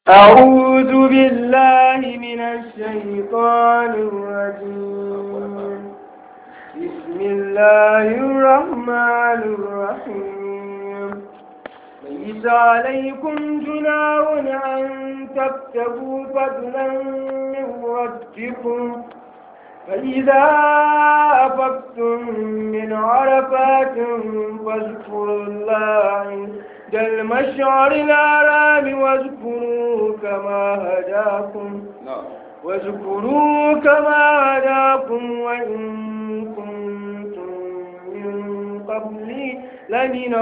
أعوذ بالله من الشيطان الرجيم بسم الله الرحمن الرحيم ليس عليكم جناح أن تكتبوا فضلا من ربكم فإذا أفقتم من عرفات فاذكروا الله عند المشعر الحرام واذكروا كما هداكم واذكروا كما هداكم وإن كنتم من قبل لمن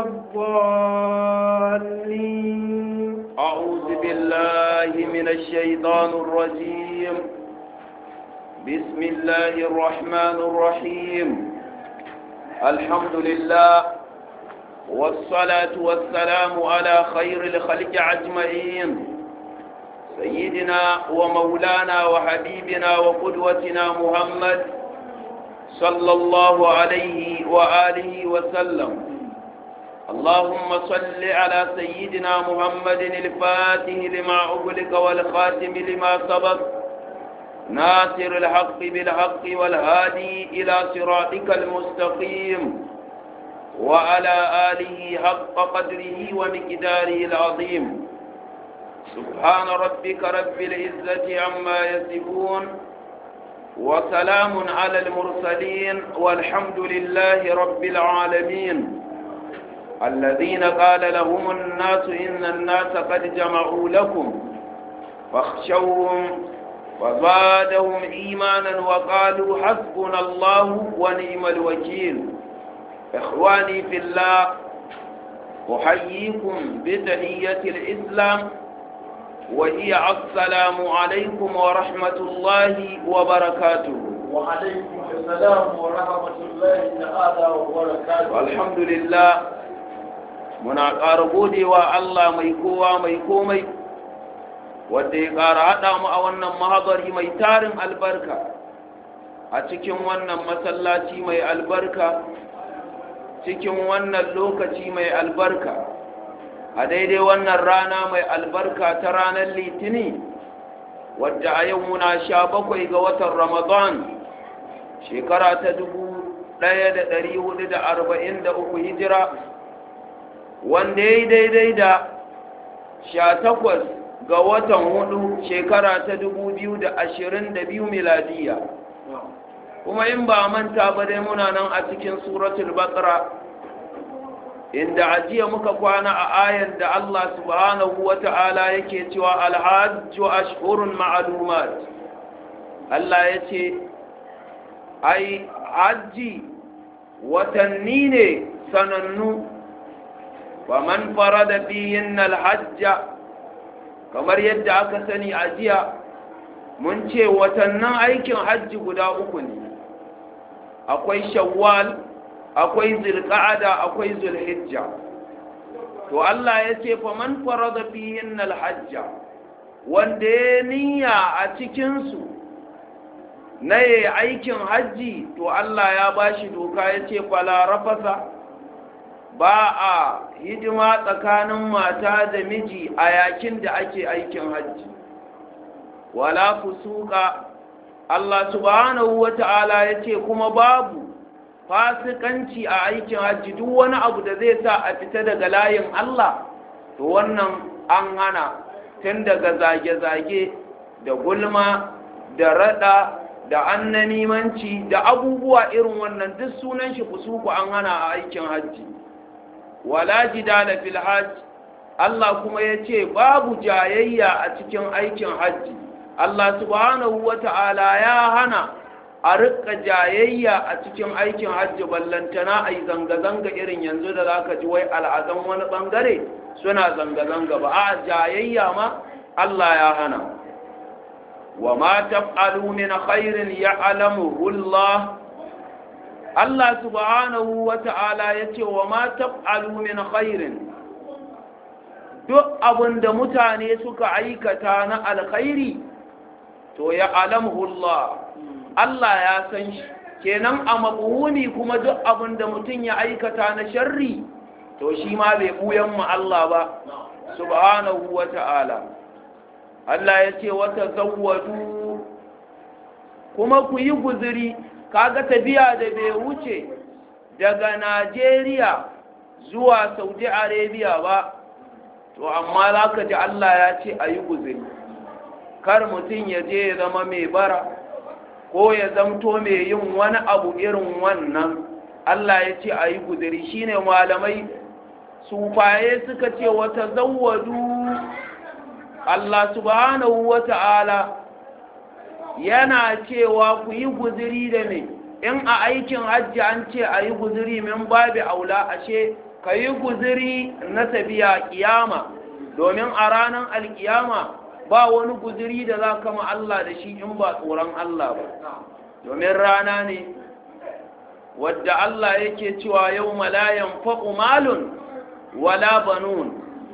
الضالين أعوذ بالله من الشيطان الرجيم بسم الله الرحمن الرحيم الحمد لله والصلاة والسلام على خير الخلق أجمعين سيدنا ومولانا وحبيبنا وقدوتنا محمد صلى الله عليه وآله وسلم اللهم صل على سيدنا محمد الفاتح لما أغلق والخاتم لما سبق ناصر الحق بالحق والهادي إلى صراطك المستقيم وعلى آله حق قدره ومقداره العظيم سبحان ربك رب العزة عما يصفون وسلام على المرسلين والحمد لله رب العالمين الذين قال لهم الناس إن الناس قد جمعوا لكم فاخشوهم وزادهم إيمانا وقالوا حسبنا الله ونعم الوكيل إخواني في الله أحييكم بتحية الإسلام وهي السلام عليكم ورحمة الله وبركاته وعليكم السلام ورحمة الله تعالى وبركاته الحمد لله muna ƙara godewa Allah mai kowa mai komai wadda ya ƙara haɗa mu a wannan mahabari mai tarin albarka a cikin wannan masallaci mai albarka cikin wannan lokaci mai albarka a daidai wannan rana mai albarka ta ranar litini wadda a yau muna sha bakwai ga watan ramadan shekara ta dubu ɗaya da ɗari hudu da arba'in da uku hijira wanda ya yi daidai da sha takwas ga watan hudu shekara ta dubu biyu da ashirin da biyu miladiya kuma in ba manta ba dai muna nan a cikin suratul baqara inda ajiya muka kwana a ayar da Allah subhanahu wa ta'ala yake cewa alhajju ashhurun ma'lumat Allah ya ce ai hajji watanni ne sanannu wa man farada fihin alhajja kamar yadda aka sani a jiya mun ce watannin aikin hajji guda uku ne akwai shawwal akwai zulqa'ada akwai zulhijja to Allah ya ce fa man farada fihin alhajja wanda ya niyya a cikin su na yayi aikin hajji to Allah ya bashi doka ya ce fala rafasa ba a hidima tsakanin mata da miji a yakin da ake aikin hajji wala fusuka Allah subhanahu wata'ala ya ce kuma babu fasikanci a aikin hajji duk wani abu da zai sa a fita daga layin Allah to wannan an hana tun daga zage-zage da gulma da rada da annanimanci da abubuwa irin wannan duk sunan shi fusuku an hana a aikin hajji wala jidala fil hajj Allah kuma yace babu jayayya a cikin aikin hajji Allah subhanahu wata'ala ya hana a rika jayayya a cikin aikin hajji ballantana ai zanga-zanga irin yanzu da zaka ji wai al'azan wani bangare suna zanga-zanga ba a jayayya ma Allah ya hana wa ma taf'alu min khairin ya'lamuhu Allah Allah subhanahu wa ta'ala ya ce wa ma taf'alu min khairin duk abin da mutane suka aikata na alkhairi to ya alamhu Allah Allah ya san shi kenan a mabuhuni kuma duk abin da mutum ya aikata na sharri to shi ma bai buyan mu Allah ba subhanahu wa ta'ala Allah ya ce wata zawwadu kuma ku yi guziri kaga tafiya da bai wuce daga Najeriya zuwa Saudi Arabia ba to amma za ka ji Allah ya ce a yi guziri kar mutum ya je ya zama mai bara ko ya zamto mai yin wani abu irin wannan Allah ya ce a yi guziri shine malamai sufaye suka ce wata zawwadu Allah subhanahu wa ta'ala yana cewa ku yi guziri da me in a aikin hajji an ce a yi guziri min babi aula ashe ka yi guziri na tafiya kiyama domin a ranar alkiyama ba wani guziri da za kama Allah da shi in ba tsoron Allah ba domin rana ne wadda Allah yake cewa yau malayan faɓu malun wala banun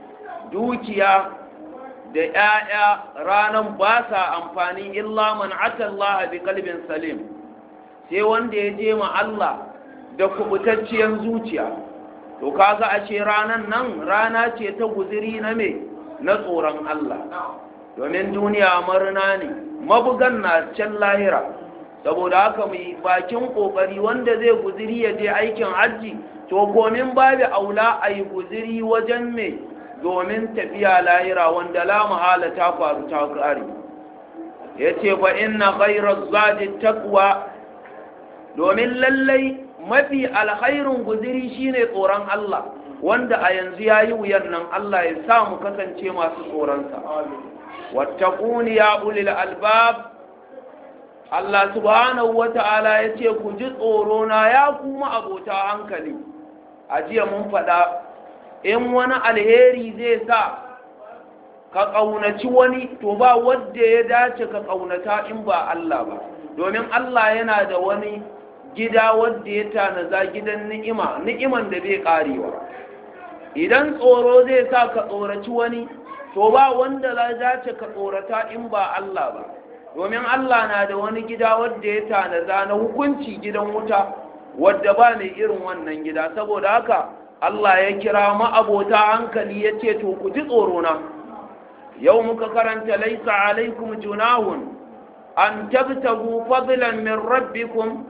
dukiya da ‘ya'ya ranar ba sa amfani illa man atallaha bi kalbin salim sai wanda ya je ma Allah da kubutacciyar zuciya to kaga ashe ranan nan rana ce ta guziri na me na tsoron Allah domin duniya marina ne mabugan na can lahira saboda haka mai bakin kokari wanda zai guziri ya je aikin hajji to komin babu aula a yi guziri wajen me domin tafiya lahira wanda la mahala ta faru ta kare ya ce fa inna khairar zadi takwa domin lallai mafi alkhairun guziri shine tsoron Allah wanda a yanzu ya yi wuyan nan Allah ya sa mu kasance masu tsoronsa wattaquni ya ulil albab Allah subhanahu wata'ala ya ce ku ji tsoro na ya kuma abota hankali a jiya mun faɗa in wani alheri zai sa ka ƙaunaci wani to ba wadda ya dace ka ƙaunata in ba Allah ba domin Allah yana da wani gida wadda ya tanaza gidan ni'ima ni'iman da bai karewa idan tsoro zai sa ka tsoraci wani to ba wanda za dace ka tsorata in ba Allah ba domin Allah na da wani gida wadda ya tanaza na hukunci gidan wuta wadda ba ne irin wannan gida saboda haka Allah ya kira ma'abota hankali ya ce to ku ji tsorona yau muka karanta laisa alaikum junahun an tabtagu fadlan min rabbikum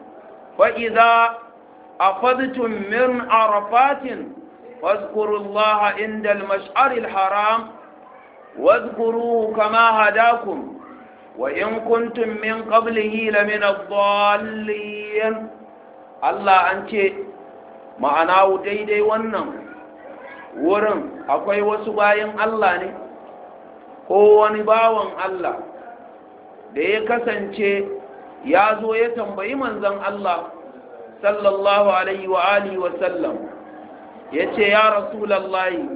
فإذا أخذتم من عرفات واذكروا الله عند المشعر الحرام واذكروه كما هداكم وإن كنتم من قبله لمن الضالين الله أنت ma'ana daidai wannan wurin akwai wasu bayan Allah ne ko wani bawan Allah da ya kasance ya zo ya tambayi manzan Allah sallallahu alaihi wa alihi wa sallam ya ce ya rasulallahi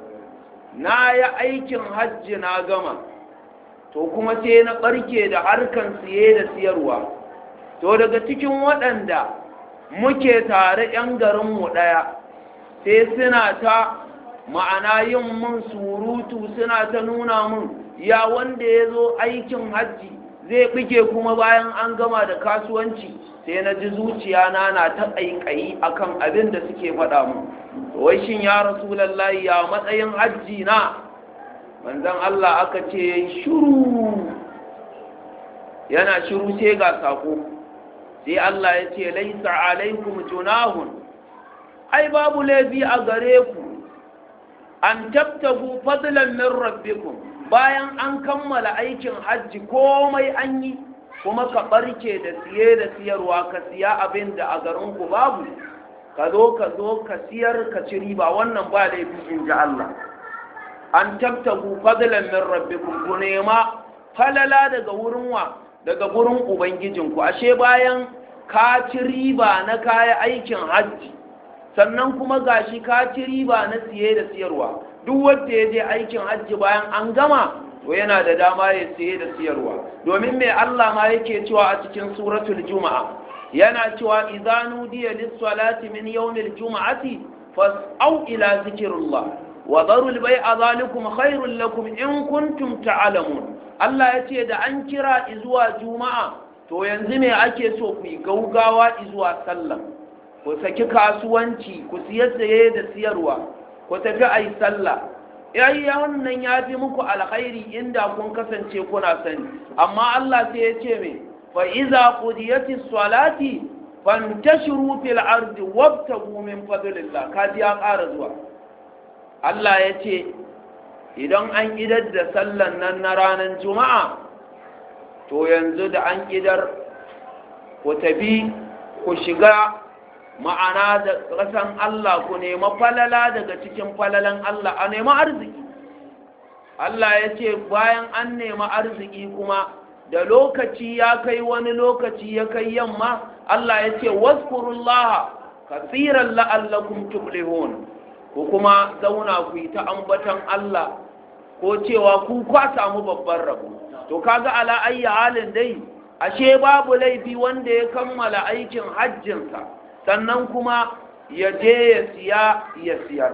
na ya aikin hajji na gama to kuma sai na ɓarke da harkan siye da siyarwa to daga cikin waɗanda muke tare 'yan garinmu ɗaya sai suna ta ma'ana yin mun surutu suna ta nuna mun ya wanda ya zo aikin hajji zai ɓige kuma bayan an gama da kasuwanci sai na ji zuciya na na ta ƙaiƙayi akan abin da suke faɗa mu wai shin ya rasulallahi ya matsayin hajji na manzon Allah aka ce shuru yana shiru sai ga sako sai Allah ya ce laisa alaikum junahun ai babu laifi a gare ku an tabtagu fadlan min rabbikum bayan an kammala aikin hajji komai an yi kuma ka barke da siye da siyarwa ka siya abin da a garinku babu ka zo ka zo ka siyar ka ci riba wannan ba laifi in ji Allah an tabtagu fadlan min rabbikum ku nema falala daga wurin wa daga gurin ubangijinku ashe bayan ka ci riba na kaya aikin hajji sannan kuma gashi ka ci riba na siye da siyarwa duk wanda ya je aikin hajji bayan an gama to yana da dama ya siye da siyarwa domin mai Allah ma yake cewa a cikin suratul juma'a yana cewa idza nudiya lis-salati min yawmil juma'ati fas'au ila zikrillah wa dharul bai'a zalikum khairul lakum in kuntum ta'lamun Allah yace da an kira zuwa juma'a to yanzu me ake so ku yi gaugawa zuwa sallah ku saki kasuwanci ku siye saye da siyarwa ku tafi ayi sallah yayi wannan ya fi muku alkhairi inda kun kasance kuna sani amma Allah sai ya ce me fa iza qudiyatis salati fantashiru fil ardi wabtagu min fadlillah kaji ya ƙara zuwa Allah ya ce idan an idar da sallan nan na ranar juma'a to yanzu da an idar ku tafi ku shiga ma'ana da ƙasan Allah ku nema falala daga cikin falalan Allah a nema arziki Allah ya ce bayan an nema arziki kuma da lokaci ya kai wani lokaci ya kai yamma Allah ya ce waskurullaha kasiran la'allakum tuflihun ku kuma zauna ku yi ta ambatan Allah ko cewa ku kwa samu babban rabo to kaga ala ayyi halin dai ashe babu laifi wanda ya kammala aikin hajjinsa sannan kuma ya je ya siya ya siyar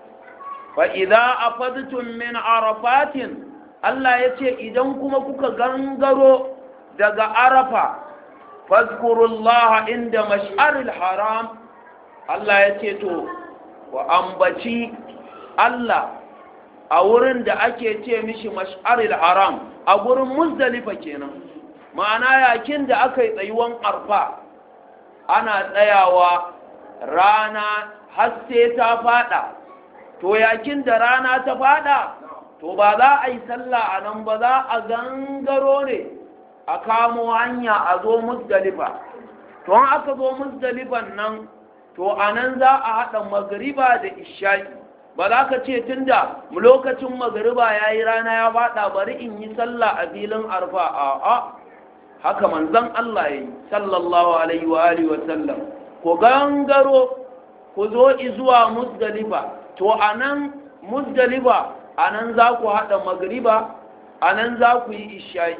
fa idza afadtum min arafatin Allah ya ce idan kuma kuka gangaro daga arafa fazkurullaha inda mash'aril haram Allah ya ce to wa ambaci Allah a wurin da ake ce mishi mash'aril haram a gurin muzdalifa kenan ma'ana yakin da aka yi tsayuwan arfa ana tsayawa rana haske ta fada to yakin da rana ta fada to ba za a yi sallah a nan ba za a gangaro ne a kamo hanya a zo musdalifa to an aka zo musdalifan nan to a nan za a haɗa magariba da isha'i ba za ka ce tunda lokacin magariba ya yi rana ya faɗa bari in yi sallah a filin arfa a a haka manzan Allah ya yi sallallahu alaihi wa alihi wa sallam ku gangaro ku zo zuwa musdalifa to a nan musdalifa a nan za ku haɗa magariba a nan za ku yi isha'i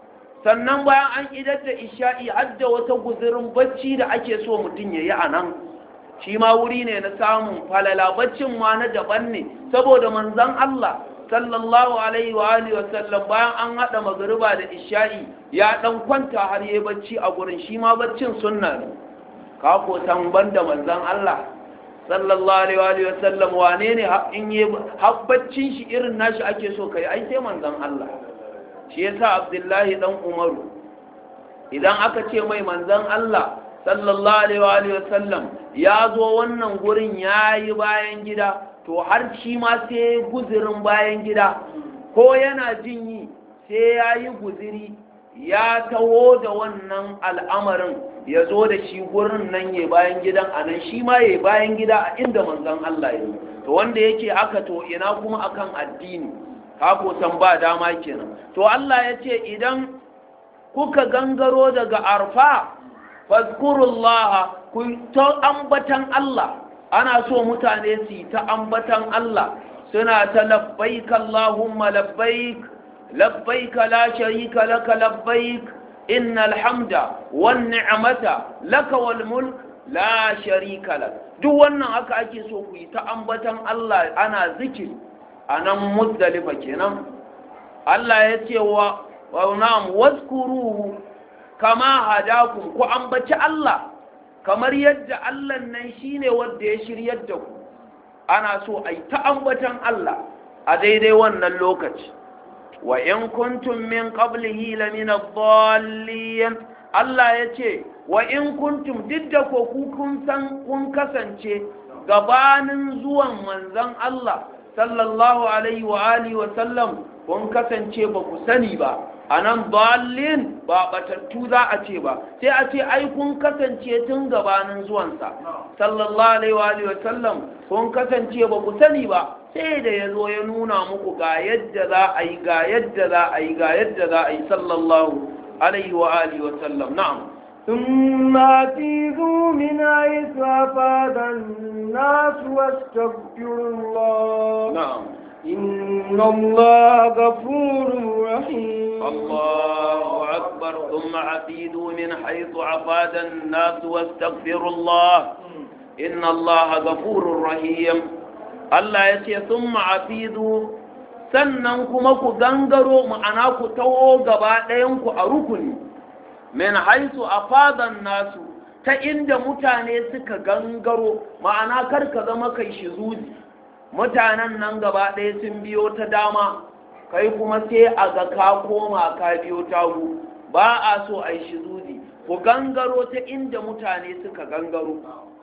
sannan bayan an idar da isha'i hadda wata guzurin bacci da ake so mutum ya yi a nan shi ma wuri ne na samun falala baccin ma na daban ne saboda manzan Allah sallallahu alaihi wa alihi wasallam bayan an hada magriba da isha'i ya dan kwanta har yayi bacci a gurin shi ma baccin sunna ne ka ko tamban da manzan Allah sallallahu alaihi wa alihi wasallam wane ne in yi baccin shi irin nashi ake so kai ai sai manzan Allah shi yasa Abdullahi dan Umaru idan aka ce mai manzan Allah sallallahu alaihi wa sallam ya zo wannan gurin ya yi bayan gida to har shi ma sai guzirin bayan gida ko yana jin yi sai ya yi guziri ya taho da wannan al'amarin ya zo da shi gurin nan ya bayan gidan a nan shi ma ya bayan gida a inda manzon Allah ya yi to wanda yake aka to ina kuma akan addini ka ko san ba dama kenan to Allah ya ce idan kuka gangaro daga arfa fazkurullaha ku ta ambatan Allah ana so mutane su ta ambatan Allah suna ta labbaik Allahumma labbaik labbaik la sharika laka labbaik innal hamda wan ni'mata laka wal mulk la sharika lak duk wannan haka ake so ku yi ta ambatan Allah ana zikiri anan muzdalifa kenan Allah ya ce wa wa na'am wazkuruhu kama hadakum ku ambaci Allah kamar yadda Allah nan shine wanda ya shiryar da ku ana so ai ta ambatan Allah a daidai wannan lokaci wa in kuntum min qablihi lamin ad-dallin Allah yace wa in kuntum didda ko ku kun san kun kasance gabanin zuwan manzon Allah sallallahu alaihi wa alihi wa sallam kun kasance ba ku sani ba a nan balin ba batattu za a ce ba sai a ce ai kun kasance tun gabanin zuwansa sallallahu alaihi wa sallam kun kasance ba ku sani ba sai da ya zo ya nuna muku ga yadda za a yi ga yadda za a yi ga yadda za a yi sallallahu alaihi wa alihi wa sallam na'am ثم أتيذوا من حيث أفاد الناس واستغفروا الله na'am إن الله غفور رحيم الله أكبر ثم عفيدوا من حيث عفاد الناس واستغفروا الله إن الله غفور رحيم Allah ya ce sun ma'afizu sannan kuma ku gangaro ma'ana ku taho gaba ɗayanku a rukuni min haisu a fadan nasu ta inda mutane suka gangaro ma'ana kar ka zama kai shi zuzi mutanen nan gaba ɗaya sun biyo ta dama kai kuma sai a ga ka koma ka biyo tagu ba a so a yi shizuzi ku gangaro ta inda mutane suka gangaro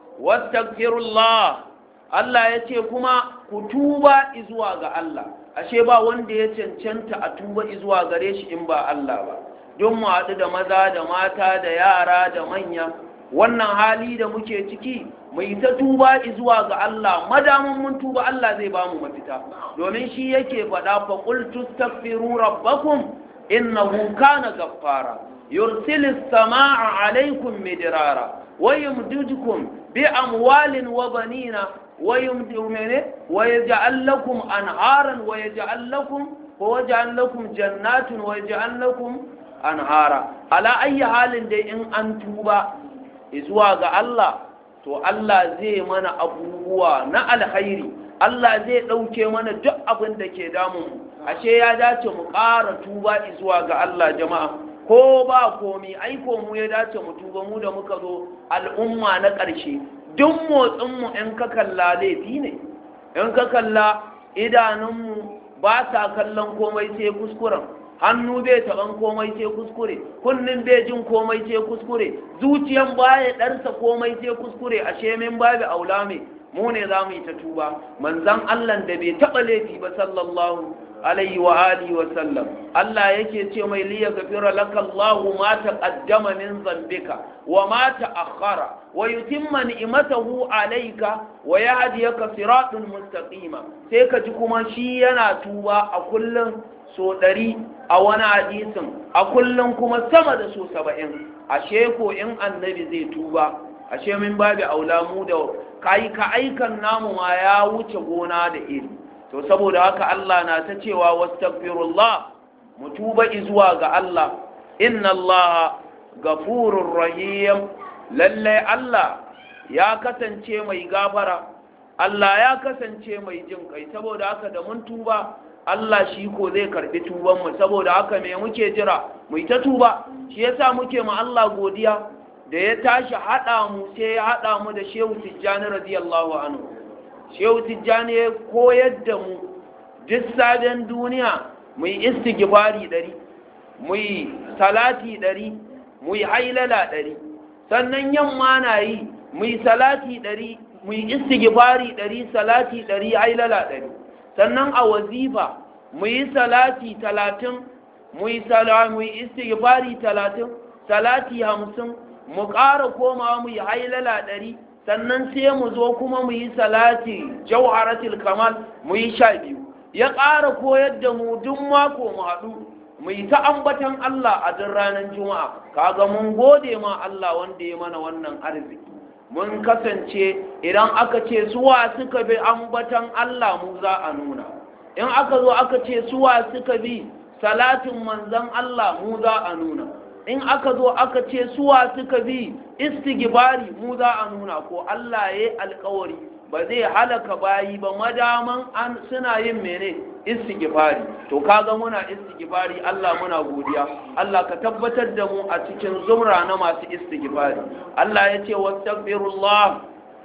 wastaghfirullah Allah ya ce kuma ku tuba izuwa ga Allah ashe ba wanda ya cancanta a tuba izuwa gare shi in ba Allah ba don mu haɗu da maza da mata da yara da manya wannan hali da muke ciki mu yi ta tuba izuwa ga Allah madaman mun tuba Allah zai ba mu mafita domin shi yake faɗa fa qul tastaghfiru rabbakum innahu kana ghaffara yursilis samaa alaykum midrara wa yumdidukum bi amwalin wa banina wa yumdidukum wa yaj'al lakum anharan wa yaj'al lakum wa yaj'al lakum jannatin wa yaj'al lakum anhara ala ayyi halin dai in an tuba zuwa ga Allah to Allah zai mana abubuwa na alkhairi Allah zai ɗauke mana duk abin da ke damun ashe ya dace mu ƙara tuba zuwa ga Allah jama'a ko ba komi aiko mu ya dace mu tuba mu da muka zo al'umma na ƙarshe duk motsinmu in ka kalla laifi ne in ka kalla idanunmu ba sa kallon komai sai kuskuren hannu bai taɓan komai sai kuskure kunnin bai jin komai sai kuskure zuciyan baya ɗarsa komai sai kuskure ashe min babu aula me mu ne za mu yi ta tuba manzan Allah da bai taɓa laifi ba sallallahu alaihi wa alihi wa sallam Allah yake ce mai liya gafira laka Allahu ma taqaddama min zambika wa ma ta'akhkhara wa yutimma ni'matahu alayka wa yahdiyaka siratal mustaqima sai ka ji kuma shi yana tuba a kullum so ɗari a wani hadisin a kullum kuma sama da so saba'in ashe ko in annabi zai tuba ashe min babu aula mu da kai ka aikan namu ma ya wuce gona da iri to saboda haka Allah na ta cewa wastaghfirullah mu tuba zuwa ga Allah inna Allah gafurur rahim lalle Allah ya kasance mai gafara Allah ya kasance mai jin kai saboda haka da mun tuba Allah shi ko zai karbi tubanmu saboda haka me muke jira mu ta tuba shi yasa muke ma Allah godiya da ya tashi hada mu sai ya hada mu da Shehu Tijjani radiyallahu anhu Shehu Tijjani ya koyar da mu duk sabon duniya mu yi istighfari dari mu yi salati dari mu yi hailala dari sannan yamma na yi mu yi salati dari mu yi istighfari dari salati dari hailala dari sannan a wazifa mu yi salati talatin mu yi mu yi istighfari talatin salati hamsin mu ƙara komawa mu yi hailala ɗari sannan sai mu zo kuma mu yi salati jauharatul kamal mu yi sha biyu ya ƙara koyar da mu duk mako mu haɗu mu yi ta ambatan Allah a duk ranar juma'a kaga mun gode ma Allah wanda ya mana wannan arziki mun kasance idan aka ce suwa suka bi ambatan Allah mu za a nuna in aka zo aka ce suwa suka bi salatin manzan Allah mu za a nuna in aka zo aka ce suwa suka bi istighfari mu za a nuna ko Allah ya yi alkawari ba zai halaka bayi ba madaman an suna yin mene istighfari to kaga muna istighfari Allah muna godiya Allah ka tabbatar da mu a cikin zumra na masu istighfari Allah ya ce wastaghfirullah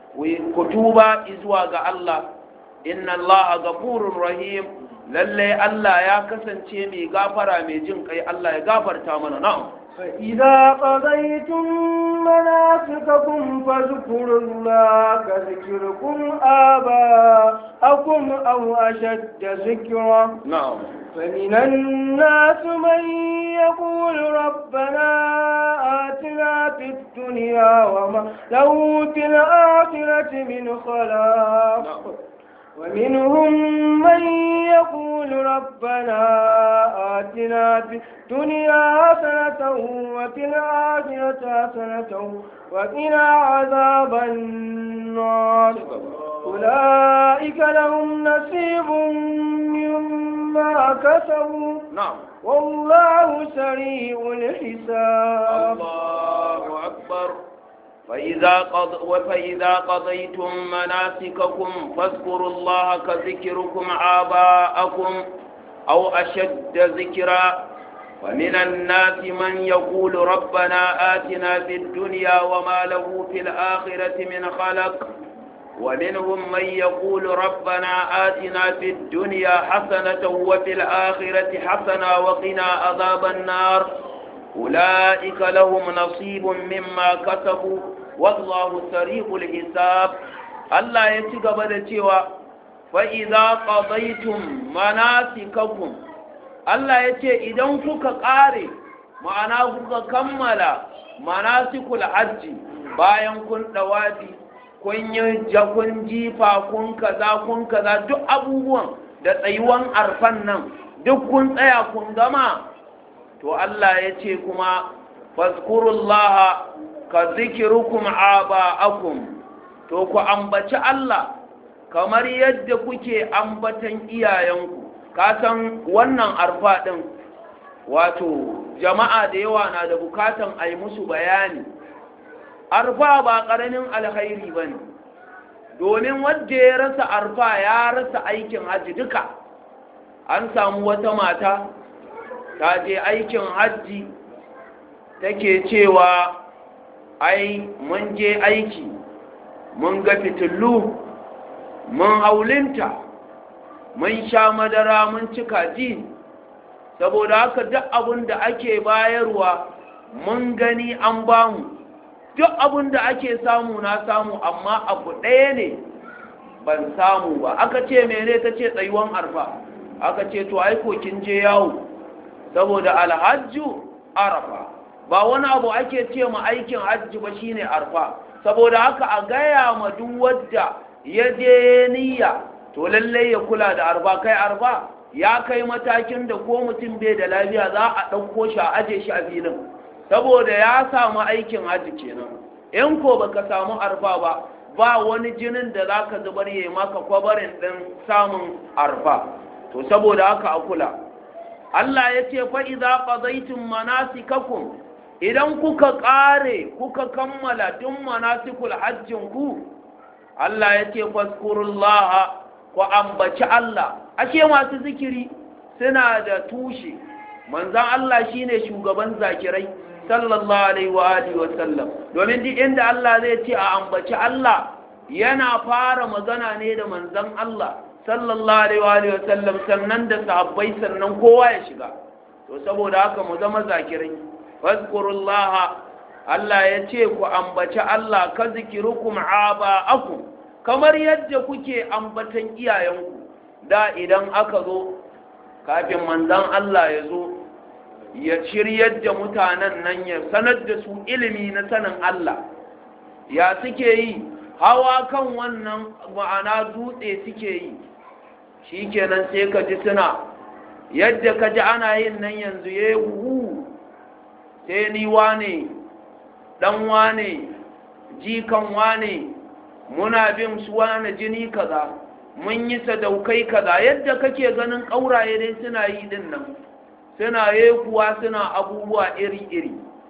ku tuba zuwa ga Allah inna Allah ghafurur rahim lalle Allah ya kasance mai gafara mai jin kai Allah ya gafarta mana na'am فإذا قضيتم مناسككم فاذكروا الله كذكركم آباءكم أو أشد ذكرا نعم فمن الناس من يقول ربنا آتنا في الدنيا وما له في الآخرة من خلاق ومنهم من يقول ربنا آتنا في الدنيا حسنة وفي الآخرة حسنة وقنا عذاب النار أولئك لهم نصيب مما كسبوا نعم والله سريع الحساب الله أكبر فإذا, قض... فإذا قضيتم مناسككم فاذكروا الله كذكركم آباءكم أو أشد ذكرا ومن الناس من يقول ربنا آتنا في الدنيا وما له في الآخرة من خلق ومنهم من يقول ربنا آتنا في الدنيا حسنة وفي الآخرة حسنة وقنا عذاب النار أولئك لهم نصيب مما كسبوا والله سريع الحساب الله يتقبل cewa فإذا قضيتم مناسككم Allah ya ce idan kuka ƙare ma'ana kuka kammala manasikul hajji bayan kun ɗawafi kun yi jakun jifa kun kaza kun kaza duk abubuwan da tsayuwan arfan nan duk kun tsaya kun gama to Allah ya ce kuma fazkurullaha ka zikirukum aba'akum to ku ambaci Allah kamar yadda kuke ambatan iyayenku ka san wannan arfa ɗin wato jama'a da yawa na da bukatan a yi musu bayani arfa ba ƙaramin alkhairi ba ne domin wadda ya rasa arfa ya rasa aikin hajji duka an samu wata mata ta je aikin hajji take cewa ai mun je aiki mun ga fitilu mun haulinta mun sha madara mun ci kaji saboda haka duk abin da ake bayarwa mun gani an bamu duk abin da ake samu na samu amma abu ɗaya ne ban samu ba aka ce mene ta ce tsayuwan arfa aka ce to aiko kin je yawo saboda alhajju arafa ba wani abu ake ce ma aikin hajji ba shine arfa saboda haka a gaya ma duk wadda ya je niyya to lallai ya kula da arfa kai arfa ya kai matakin da ko mutum bai da lafiya za a ɗauko shi a aje shi a filin saboda ya samu aikin hajji kenan in ko baka samu arfa ba ba wani jinin da za ka zubar yi maka kwabarin ɗin samun arfa to saboda haka a kula Allah ya ce fa idza qadaytum manasikakum idan kuka ƙare kuka kammala duk manasikul hajjin ku Allah ya ce faskurullaha ku ambaci Allah ashe masu zikiri suna da tushe manzan Allah shine shugaban zakirai sallallahu alaihi wa alihi wa sallam domin duk inda Allah zai ce a ambaci Allah yana fara magana ne da manzan Allah sallallahu alaihi wa alihi wa sallam sannan da sahabbai sannan kowa ya shiga to saboda haka mu zama zakirai fazkurullaha Allah ya ce ku ambaci Allah ka zikirukum aba'akum kamar yadda kuke ambatan iyayenku da idan aka zo kafin manzan Allah ya zo ya shiryar da mutanen nan ya sanar da su ilimi na sanin Allah ya suke yi hawa kan wannan ma'ana dutse suke yi shi kenan sai ka ji suna yadda ka ji ana yin nan yanzu ya yi hu sai ni wane ɗan wane jikan wane muna bin su wane jini kaza mun yi sadaukai kaza yadda kake ganin ƙauraye dai suna yi din nan suna yekuwa suna abubuwa iri-iri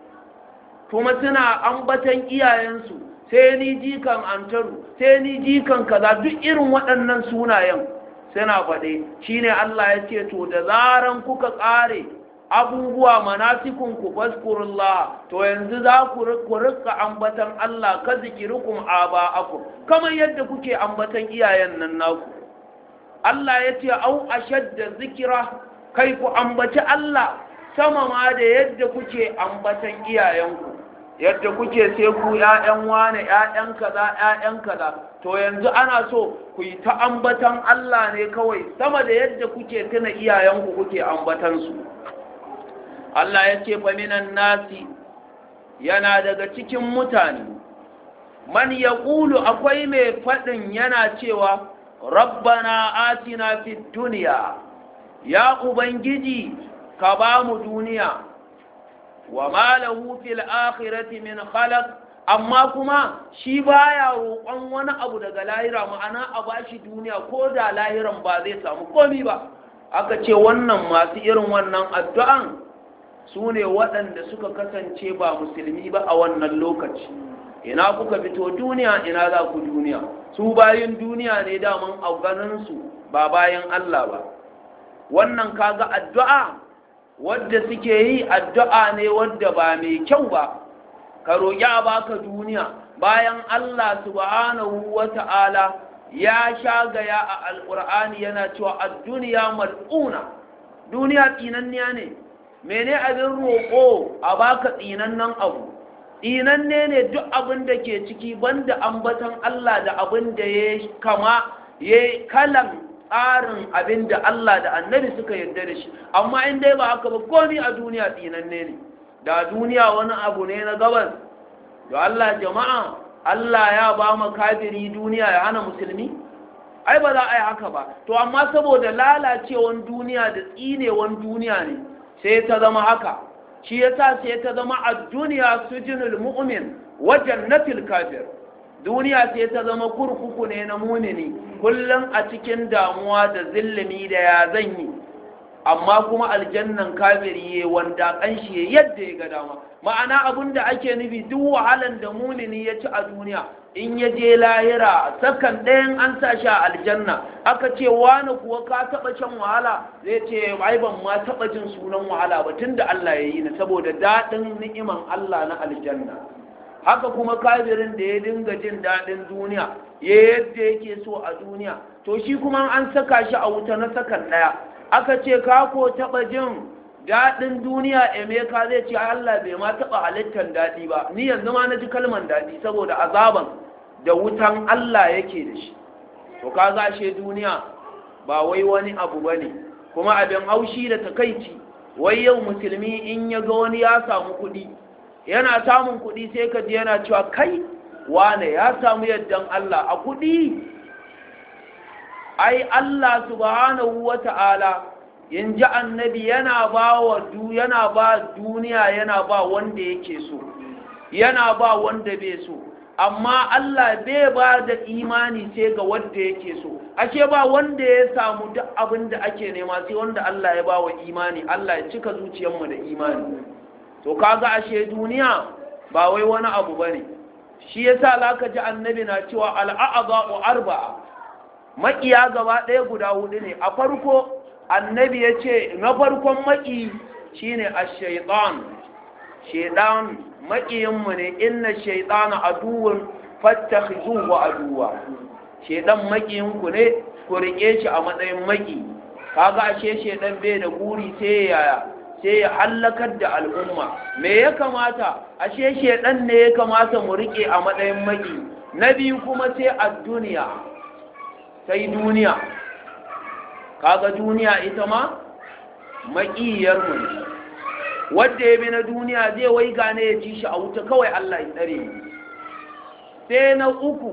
kuma suna ambatan iyayensu sai ni jikan antaru sai ni jikan kaza duk irin waɗannan sunayen suna faɗe shine Allah ya ce to da zaran kuka ƙare abubuwa manasikun ku faskurullah to yanzu za ku rika ambatan Allah ka zikirukum aba'akum kamar yadda kuke ambatan iyayen nan naku Allah ya ce au ashadda zikira kai ku ambaci Allah sama ma da yadda kuke ambatan iyayenku yadda kuke sai ku ƴaƴan wane ƴaƴan kaza ƴaƴan kaza to yanzu ana so ku yi ta ambatan Allah ne kawai sama da yadda kuke tuna iyayenku kuke ambatan su Allah ya ce fa minan nasi yana daga cikin mutane man yaqulu akwai mai fadin yana cewa rabbana atina fid dunya ya ubangiji ka ba mu duniya wa ma lahu fil akhirati min khalaq amma kuma shi baya roƙon wani abu daga lahira ma'ana a bashi duniya ko da lahiran ba zai samu komi ba aka ce wannan masu irin wannan addu'an su ne waɗanda suka kasance ba musulmi ba a wannan lokaci ina kuka fito duniya ina za ku duniya su bayan duniya ne daman a ganinsu ba bayan Allah ba wannan kaga addu'a wadda suke yi addu'a ne wadda ba mai kyau ba ka roƙi a baka duniya bayan Allah subhanahu wa ta'ala ya shagaya a alƙur'ani yana cewa a duniya mal'una duniya tsinanniya ne mene abin roƙo a baka tsinannen abu tsinanne ne duk abin da ke ciki banda ambatan Allah da abin da ya kama ya kalan tsarin abin da Allah da annabi suka yarda da shi amma in dai ba haka ba komi a duniya tsinanne ne da duniya wani abu ne na gabas da Allah jama'a Allah ya ba mu kafiri duniya ya hana musulmi ai ba za a yi haka ba to amma saboda lalacewan duniya da tsinewan duniya ne sai ta zama haka shi yasa sai ta zama a duniya sujinul mu'min wa jannatil kafir duniya sai ta zama kurkuku ne na munini kullum a cikin damuwa da zillimi da ya zan yi amma kuma aljannan kafiri ya wanda kanshi yadda ya ga dama ma'ana abin da ake nufi duk wahalan da munini ya ci a duniya in ya je lahira sakan ɗayan an sa shi a aljanna aka ce wani kuwa ka taɓa shan wahala zai ce ai ban ma taɓa jin sunan wahala ba tunda Allah ya yi ni saboda daɗin ni'iman Allah na aljanna haka kuma kafirin da ya dinga jin daɗin duniya ya yadda yake so a duniya to shi kuma an saka shi a wuta na sakan ɗaya aka ce ka ko taɓa jin daɗin duniya emeka zai ce Allah bai ma taɓa halittar daɗi ba ni yanzu ma na ji kalman daɗi saboda azaban da wutan Allah yake da shi to ka gashe duniya ba wai wani abu ba ne kuma abin haushi da takaici wai yau musulmi in ya ga wani ya samu kuɗi yana samun kuɗi sai ka ji yana cewa kai wane ya samu yaddan Allah a kuɗi ai Allah subhanahu wa ta'ala in ji annabi yana ba wa du yana ba duniya yana ba wanda yake so yana ba wanda bai so amma Allah bai ba da imani sai ga wanda yake so ashe ba wanda ya samu duk abin da ake nema sai wanda Allah ya ba wa imani Allah ya cika zuciyarmu da imani to kaga ashe duniya ba wai wani abu bane shi yasa zaka ji annabi na cewa al'a'adhu arba'a makiya gaba ɗaya guda hudu ne a farko annabi ya ce na farkon maki shine ash-shaytan shaytan makiyinmu ne inna shaytana aduwwun fattakhizuhu aduwa shaytan makiyinku ne ku rike shi a matsayin maki kaga ashe shaytan bai da guri sai yaya sai ya hallakar da al'umma me ya kamata ashe shaytan ne ya kamata mu rike a matsayin maki na biyu kuma sai a duniya sai duniya kaga duniya ita ma maƙiyarmu ne wadda ya bi na duniya zai wai gane ya ci shi a wuta kawai Allah ya tsare mu sai na uku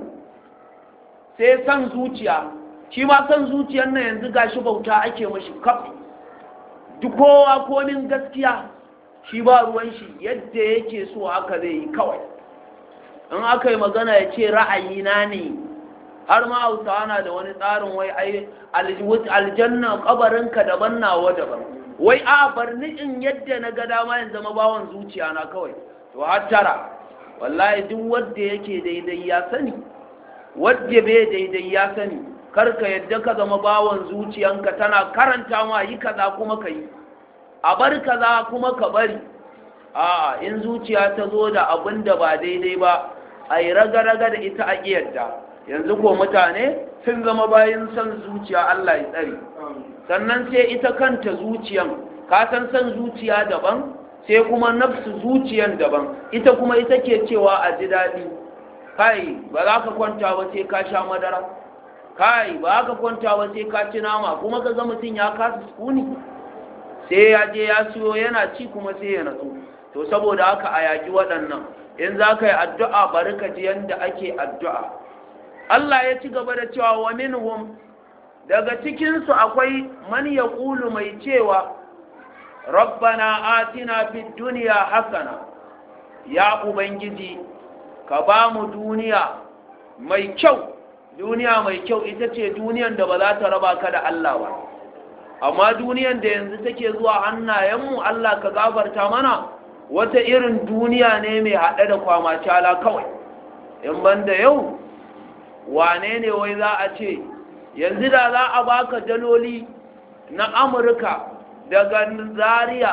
sai san zuciya shi ma san zuciyar nan yanzu gashi bauta ake mashi kaf duk kowa komin gaskiya shi ba ruwan shi yadda yake so haka zai yi kawai in aka yi magana ya ce ra'ayina ne har ma hausawa na da wani tsarin wai ai aljanna kabarinka daban nawa daban wai a bar ni in yadda na ga dama in zama bawan zuciya na kawai to har tara wallahi duk wanda yake daidai ya sani wanda bai daidai ya sani karka yadda ka zama bawan zuciyanka tana karanta ma yi kaza kuma ka yi a bar kaza kuma ka bari a in zuciya ta zo da abin da ba daidai ba a yi raga-raga da ita a yadda yanzu ko mutane sun zama bayan son zuciya Allah ya tsare sannan sai ita kanta zuciyan ka san son zuciya daban sai kuma nafsu zuciyan daban ita kuma ita ke cewa a ji daɗi kai ba za ka kwanta ba sai ka sha madara kai ba za ka kwanta ba sai ka ci nama kuma ka ga mutum ya kasa sukuni sai ya je ya siyo yana ci kuma sai ya natsu to saboda haka a yaƙi waɗannan in za ka yi addu'a bari ka ji yadda ake addu'a Allah ya ci gaba da cewa wa minhum daga cikinsu akwai man ya ƙulu mai cewa rabbana atina fi duniya hasana ya ubangiji ka ba mu duniya mai kyau duniya mai kyau ita ce duniyan da ba za ta raba ka da Allah ba amma duniyan da yanzu take zuwa hannayenmu Allah ka gafarta mana wata irin duniya ne mai haɗe da kwamacala kawai in banda yau wane ne wai za a ce yanzu da za a baka daloli na amurka daga zaria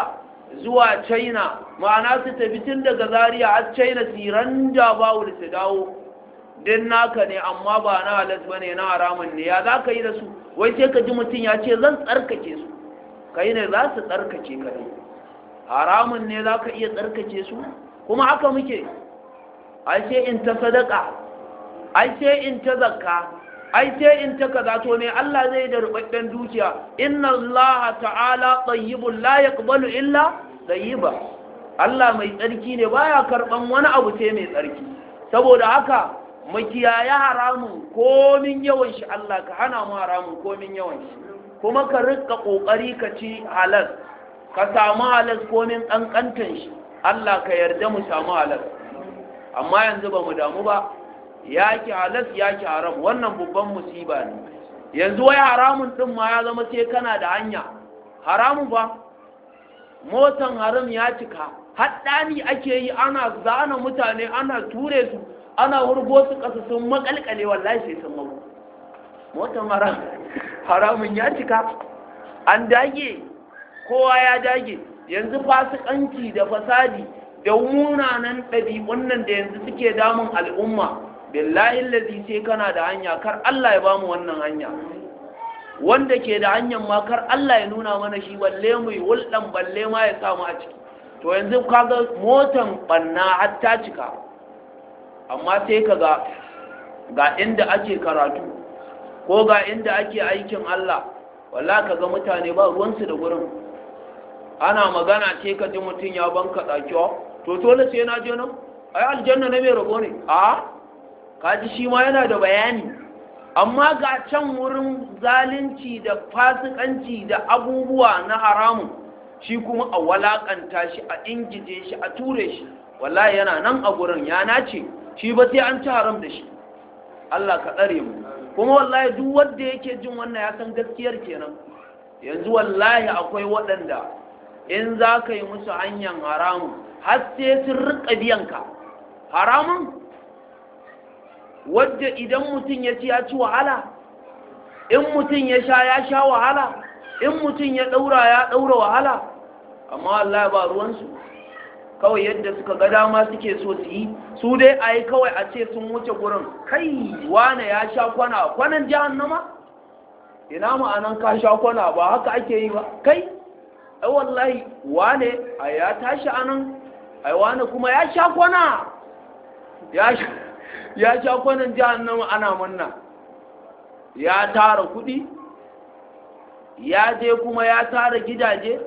zuwa china ma'ana su tafi tun daga zaria har china su ranja bawul su dawo din naka ne amma ba na halas ba ne na haramun ne ya za ka yi da su wai sai ka ji mutum ya ce zan tsarkake su ka yi ne za su tsarkake ka ne haramun ne za ka iya tsarkake su kuma haka muke ai sai in ta sadaka ai sai in ta zakka ai sai in ta kaza to ne Allah zai da rubabben dukiya inna Allah ta'ala tayyibun la yaqbalu illa tayyiba Allah mai tsarki ne baya karban wani abu sai mai tsarki saboda haka makiyaya haramun komin yawan shi Allah ka hana mu haramun komin yawan shi kuma ka rika kokari ka ci halal ka samu halal komin kankantan shi Allah ka yarda mu samu halal amma yanzu ba mu damu ba yaki halas yaki haram wannan babban musiba ne yanzu wai haramun din ma ya zama sai kana da hanya haramun ba motan haram ya cika haddani ake yi ana zana mutane ana ture su ana wurgo su kasa sun makalkale wallahi sai sun mabu motan haram haramun ya cika an dage kowa ya dage yanzu fasikanci da fasadi da munanan ɗabi'un nan da yanzu suke damun al'umma billahi lazi sai kana da hanya kar Allah ya bamu wannan hanya wanda ke da hanyar ma kar Allah ya nuna mana shi balle mu yi wulɗan balle ma ya samu a ciki to yanzu kaga motan banna har ta cika amma sai ka ga ga inda ake karatu ko ga inda ake aikin Allah walla ka ga mutane ba ruwansu da gurin ana magana ce ka ji mutum ya banka ɗakiwa to dole sai na je nan ai aljanna na mai rabo ne a kaji shi ma yana da bayani amma ga can wurin zalunci da fasikanci da abubuwa na haramun shi kuma a walakanta shi a ingije shi a ture shi wallahi yana nan a gurin ya nace shi ba sai an ci haram da shi Allah ka tsare mu kuma wallahi duk wanda yake jin wannan ya san gaskiyar kenan yanzu wallahi akwai waɗanda in za ka yi musu hanyar haramun har sai sun riƙa biyanka haramun wadda idan mutum ya ci ya ci wahala in mutum ya sha ya sha wahala in mutum ya ɗaura ya ɗaura wahala amma Allah ba ruwansu kawai yadda suka ga dama suke so su yi su dai a yi kawai a ce sun wuce gurin kai wane ya sha kwana kwanan jahannama ina ma'anan ka sha kwana ba haka ake yi ba kai ai wallahi wane a ya tashi anan ai wane kuma ya sha kwana ya sha ya sha kwanan jahannama ana manna ya tara kudi ya je kuma ya tara gidaje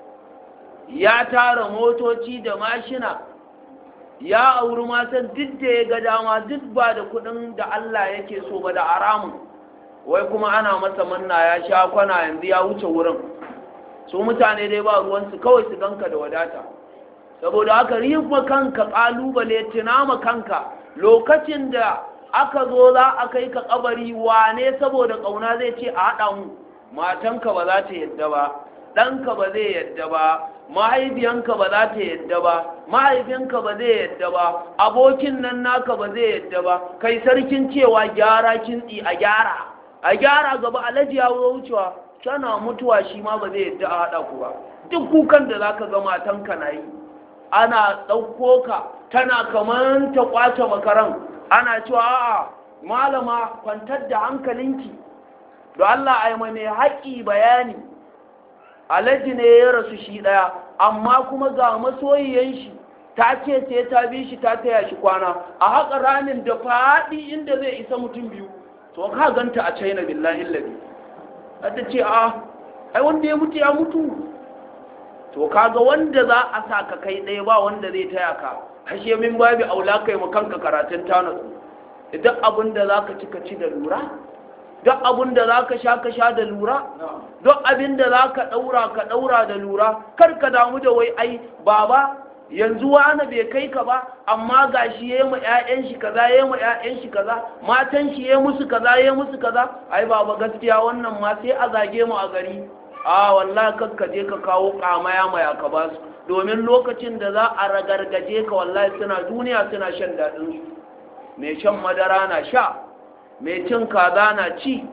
ya tara motoci da mashina ya auri matan duk da ya ga dama duk ba da kudin da Allah yake so ba da haramun wai kuma ana masa manna ya sha kwana yanzu ya wuce wurin su mutane dai ba ruwansu kawai su ganka da wadata saboda haka rifa kanka kalubale tunama kanka lokacin da aka zo za a kai ka kabari wane saboda kauna zai ce a haɗa mu matanka ba za ta yadda ba ɗanka ba zai yadda ba mahaifiyanka ba za ta yadda ba mahaifinka ba zai yadda ba abokin nan naka ba zai yadda ba kai sarkin cewa gyara kintsi a gyara a gyara gaba alaji ya wucewa tana mutuwa shi ma ba zai yadda a haɗa ku ba duk kukan da za ka ga matanka na yi ana ɗauko ka tana kamar ta kwace makaran ana cewa a'a malama kwantar da hankalinki da Allah a yi mai haƙi bayani alaji ne ya rasu shi ɗaya amma kuma ga masoyiyan shi ta ce sai ta bi shi ta taya shi kwana a haƙa ramin da faɗi inda zai isa mutum biyu to ka ganta a china billahi labi ta ce a ai wanda ya mutu ya mutu to kaga wanda za a sa ka kai ɗaya ba wanda zai taya ka hashe min babu aula kai mu kanka karatun tanasu duk abin da za ka ci ka ci da lura duk abin da za ka sha ka sha da lura duk abin da za ka ɗaura ka ɗaura da lura kar ka damu da wai ai baba yanzu wani bai kai ka ba amma ga shi ya yi ma 'ya'yan shi kaza ya yi ma 'ya'yan shi kaza matan shi ya musu kaza ya musu kaza ai baba gaskiya wannan ma sai a zage mu a gari a wallahi kakka je ka kawo kamaya maya ka ba su domin lokacin da za a ragargaje ka wallahi suna duniya suna shan daɗin su mai shan madara na sha mai cin kaza na ci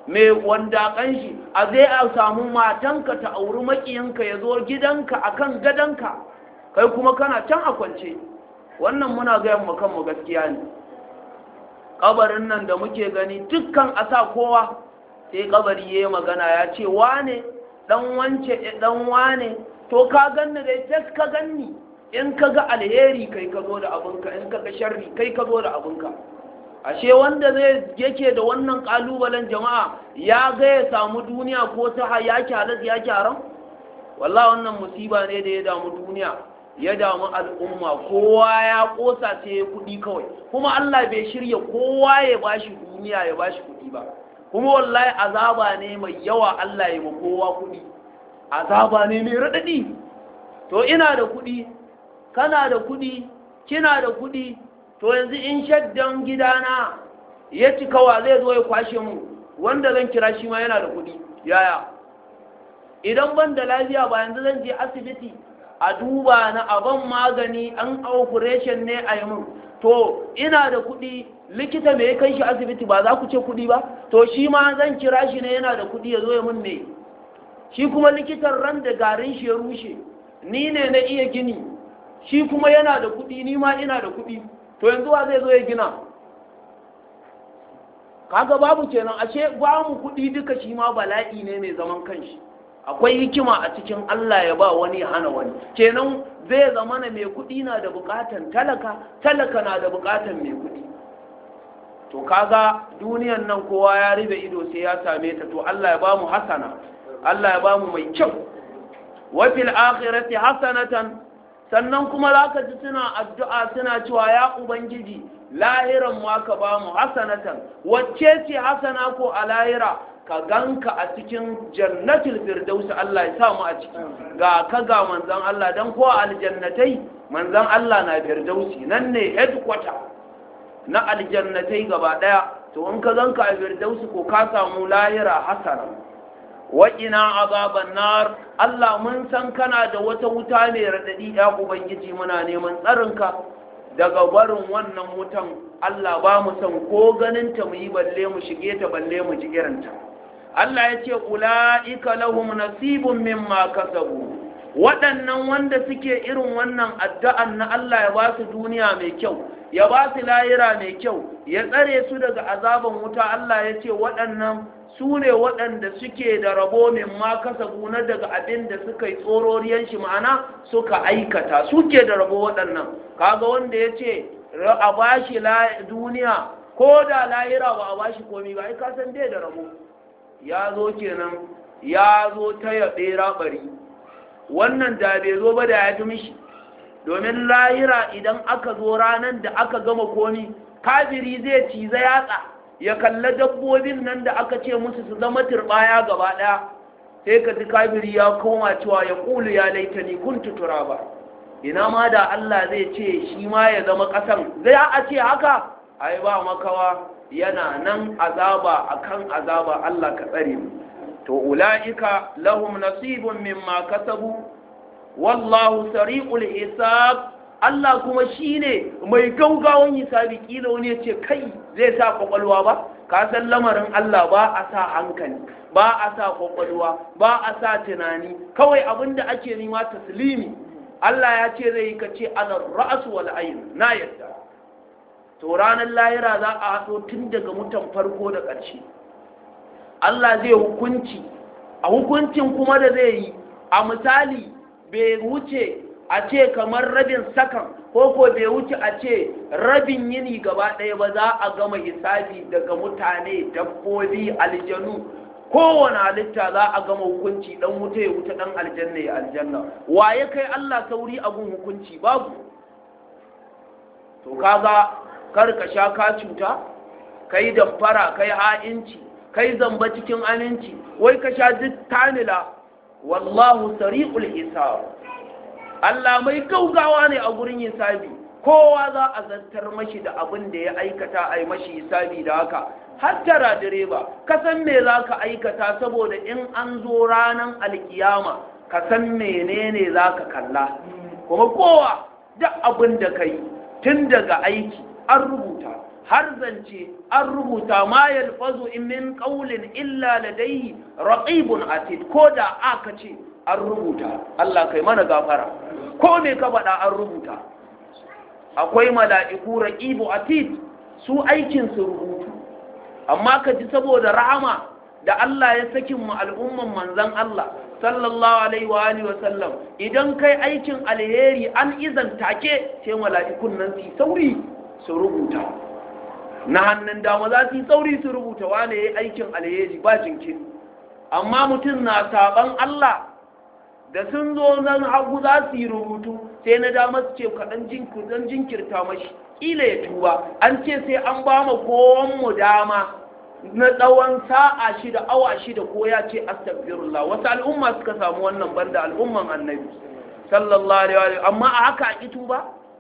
mai wanda kanshi a zai a samu matanka ta auri makiyanka ya zo gidanka akan gadonka kai kuma kana can a kwance wannan muna gaya mu kanmu gaskiya ne kabarin nan da muke gani dukkan a sa kowa sai kabari ya yi magana ya ce wane dan wance dan wane to ka ganni dai tas ka ganni in ka ga alheri kai ka zo da abinka in ka ga sharri kai ka zo da abinka ashe wanda zai yake da wannan kalubalen jama'a ya ga ya samu duniya ko ta ya kyalas ya kyaran wallahi wannan musiba ne da ya damu duniya ya damu al'umma kowa ya kosa sai ya kudi kawai kuma Allah bai shirya kowa ya bashi duniya ya bashi kudi ba kuma wallahi azaba ne mai yawa Allah ya ma kowa kudi azaba ne mai radadi to ina da kudi kana da kudi kina da kudi to yanzu in shaddan gidana ya cika wa zai zo ya kwashe mu wanda zan kira shi ma yana da kudi yaya idan ban da lafiya ba yanzu zan je asibiti a duba na aban magani an operation ne a yi mun to ina da kudi likita mai kai shi asibiti ba za ku ce kudi ba to shi ma zan kira shi ne yana da kudi ya zo ya mun ne shi kuma likitan ran da garin shi ya rushe ni ne na iya gini shi kuma yana da kudi ni ma ina da kudi to yanzu wa zai zo ya gina kaga babu kenan ashe ba mu kudi duka shi ma bala'i ne mai zaman kanshi akwai hikima a cikin Allah ya ba wani hana wani kenan zai zama na mai kudi na da bukatan talaka talaka na da bukatan mai kudi to kaga duniyan nan kowa ya ribe ido sai ya same ta to Allah ya ba mu hasana Allah ya ba mu mai kyau wa fil akhirati hasanatan sannan kuma za ka ji suna addu'a suna cewa ya ubangiji lahiran ma ka ba mu hasanatan wacce ce hasana ko a lahira ka ganka a cikin jannatul firdausi Allah ya sa mu a ciki ga ka ga manzon Allah dan ko aljannatai manzon Allah na firdausi nan ne headquarter na aljannatai gaba daya to in ka ganka a firdausi ko ka samu lahira hasana waƙina azaban nar Allah mun san kana da wata wuta mai raɗaɗi ya Ubangiji muna neman tsarinka daga barin wannan wutan Allah ba mu san ko ganinta mu yi balle mu shige ta balle mu ji irinta Allah ya ce ula'ika lahum nasibun mimma kasabu waɗannan wanda suke irin wannan addu'an na Allah ya ba su duniya mai kyau ya ba su layira mai kyau ya tsare su daga azaban wuta Allah ya ce waɗannan su ne waɗanda suke da rabo min ma kasa na daga abin da suka yi tsororiyan shi ma'ana suka aikata suke da rabo waɗannan kaga wanda ya ce a ba shi duniya ko da lahira ba a ba shi komi ba ai kasan dai da rabo ya zo kenan ya zo ta yaɓe raɓari wannan da bai zo ba da ya fi mishi domin lahira idan aka zo ranar da aka gama komi kafiri zai ciza yatsa ya kalla dabbobin nan da aka ce musu su zama turbaya gaba ɗaya sai ka ji kafiri ya koma cewa ya ƙulu ya laitani kun tutura ba ina ma da Allah zai ce shi ma ya zama ƙasan zai a ce haka ai ba makawa yana nan azaba akan azaba Allah ka tsare mu to ula'ika lahum nasibun mimma kasabu wallahu sari'ul hisab Allah kuma shine mai gaugawan hisabi kila wani ya ce kai zai sa kwakwalwa ba ka san lamarin Allah ba a sa hankali ba a sa kwakwalwa ba a sa tunani kawai abinda ake nema taslimi Allah ya ce zai yi ka ce ana ra'asu wal ayn na yadda to ranar lahira za a haɗo tun daga mutan farko da ƙarshe Allah zai hukunci a hukuncin kuma da zai yi a misali bai wuce a ce kamar rabin sakan ko ko bai wuce a ce rabin yini gaba ɗaya ba za a gama hisabi daga mutane dabbobi aljanu kowane halitta za a gama hukunci dan wuta ya wuta dan aljanna ya aljanna wa ya kai Allah sauri abun hukunci babu to kaga kar ka sha ka cuta kai damfara kai ha'inci kai zamba cikin aminci wai ka sha duk tanila wallahu sari'ul hisab Allah mai gaugawa ne a gurin hisabi kowa za a zantar mashi da abin da ya aikata a yi mashi hisabi da haka hattara direba ka san me za ka aikata saboda in an zo ranar alkiyama ka san menene za ka kalla kuma kowa duk abin da ka yi tun daga aiki an rubuta har zance an rubuta ma yalfazu min qawlin illa ladayhi raqibun atid ko da aka ce an rubuta Allah kai mana gafara ko me ka faɗa an rubuta akwai mala'iku raqibu atid su aikin su rubutu amma ka ji saboda rahama da Allah ya sakin mu al'umman manzon Allah sallallahu alaihi wa alihi wa sallam idan kai aikin alheri an izan take sai mala'ikun nan su sauri su rubuta na hannun dama za su yi sauri su rubuta wane ya aikin alheri ba jinkiri amma mutum na saban Allah da sun zo nan hagu za su yi rubutu sai na dama su ce kaɗan jinkirta mashi ƙila ya tuba an ce sai an ba ma mu dama na tsawon sa'a shida awa shida ko ya ce astagfirullah wasu al'umma suka samu wannan banda al'umman annabi sallallahu alaihi wa amma a haka a ƙi tuba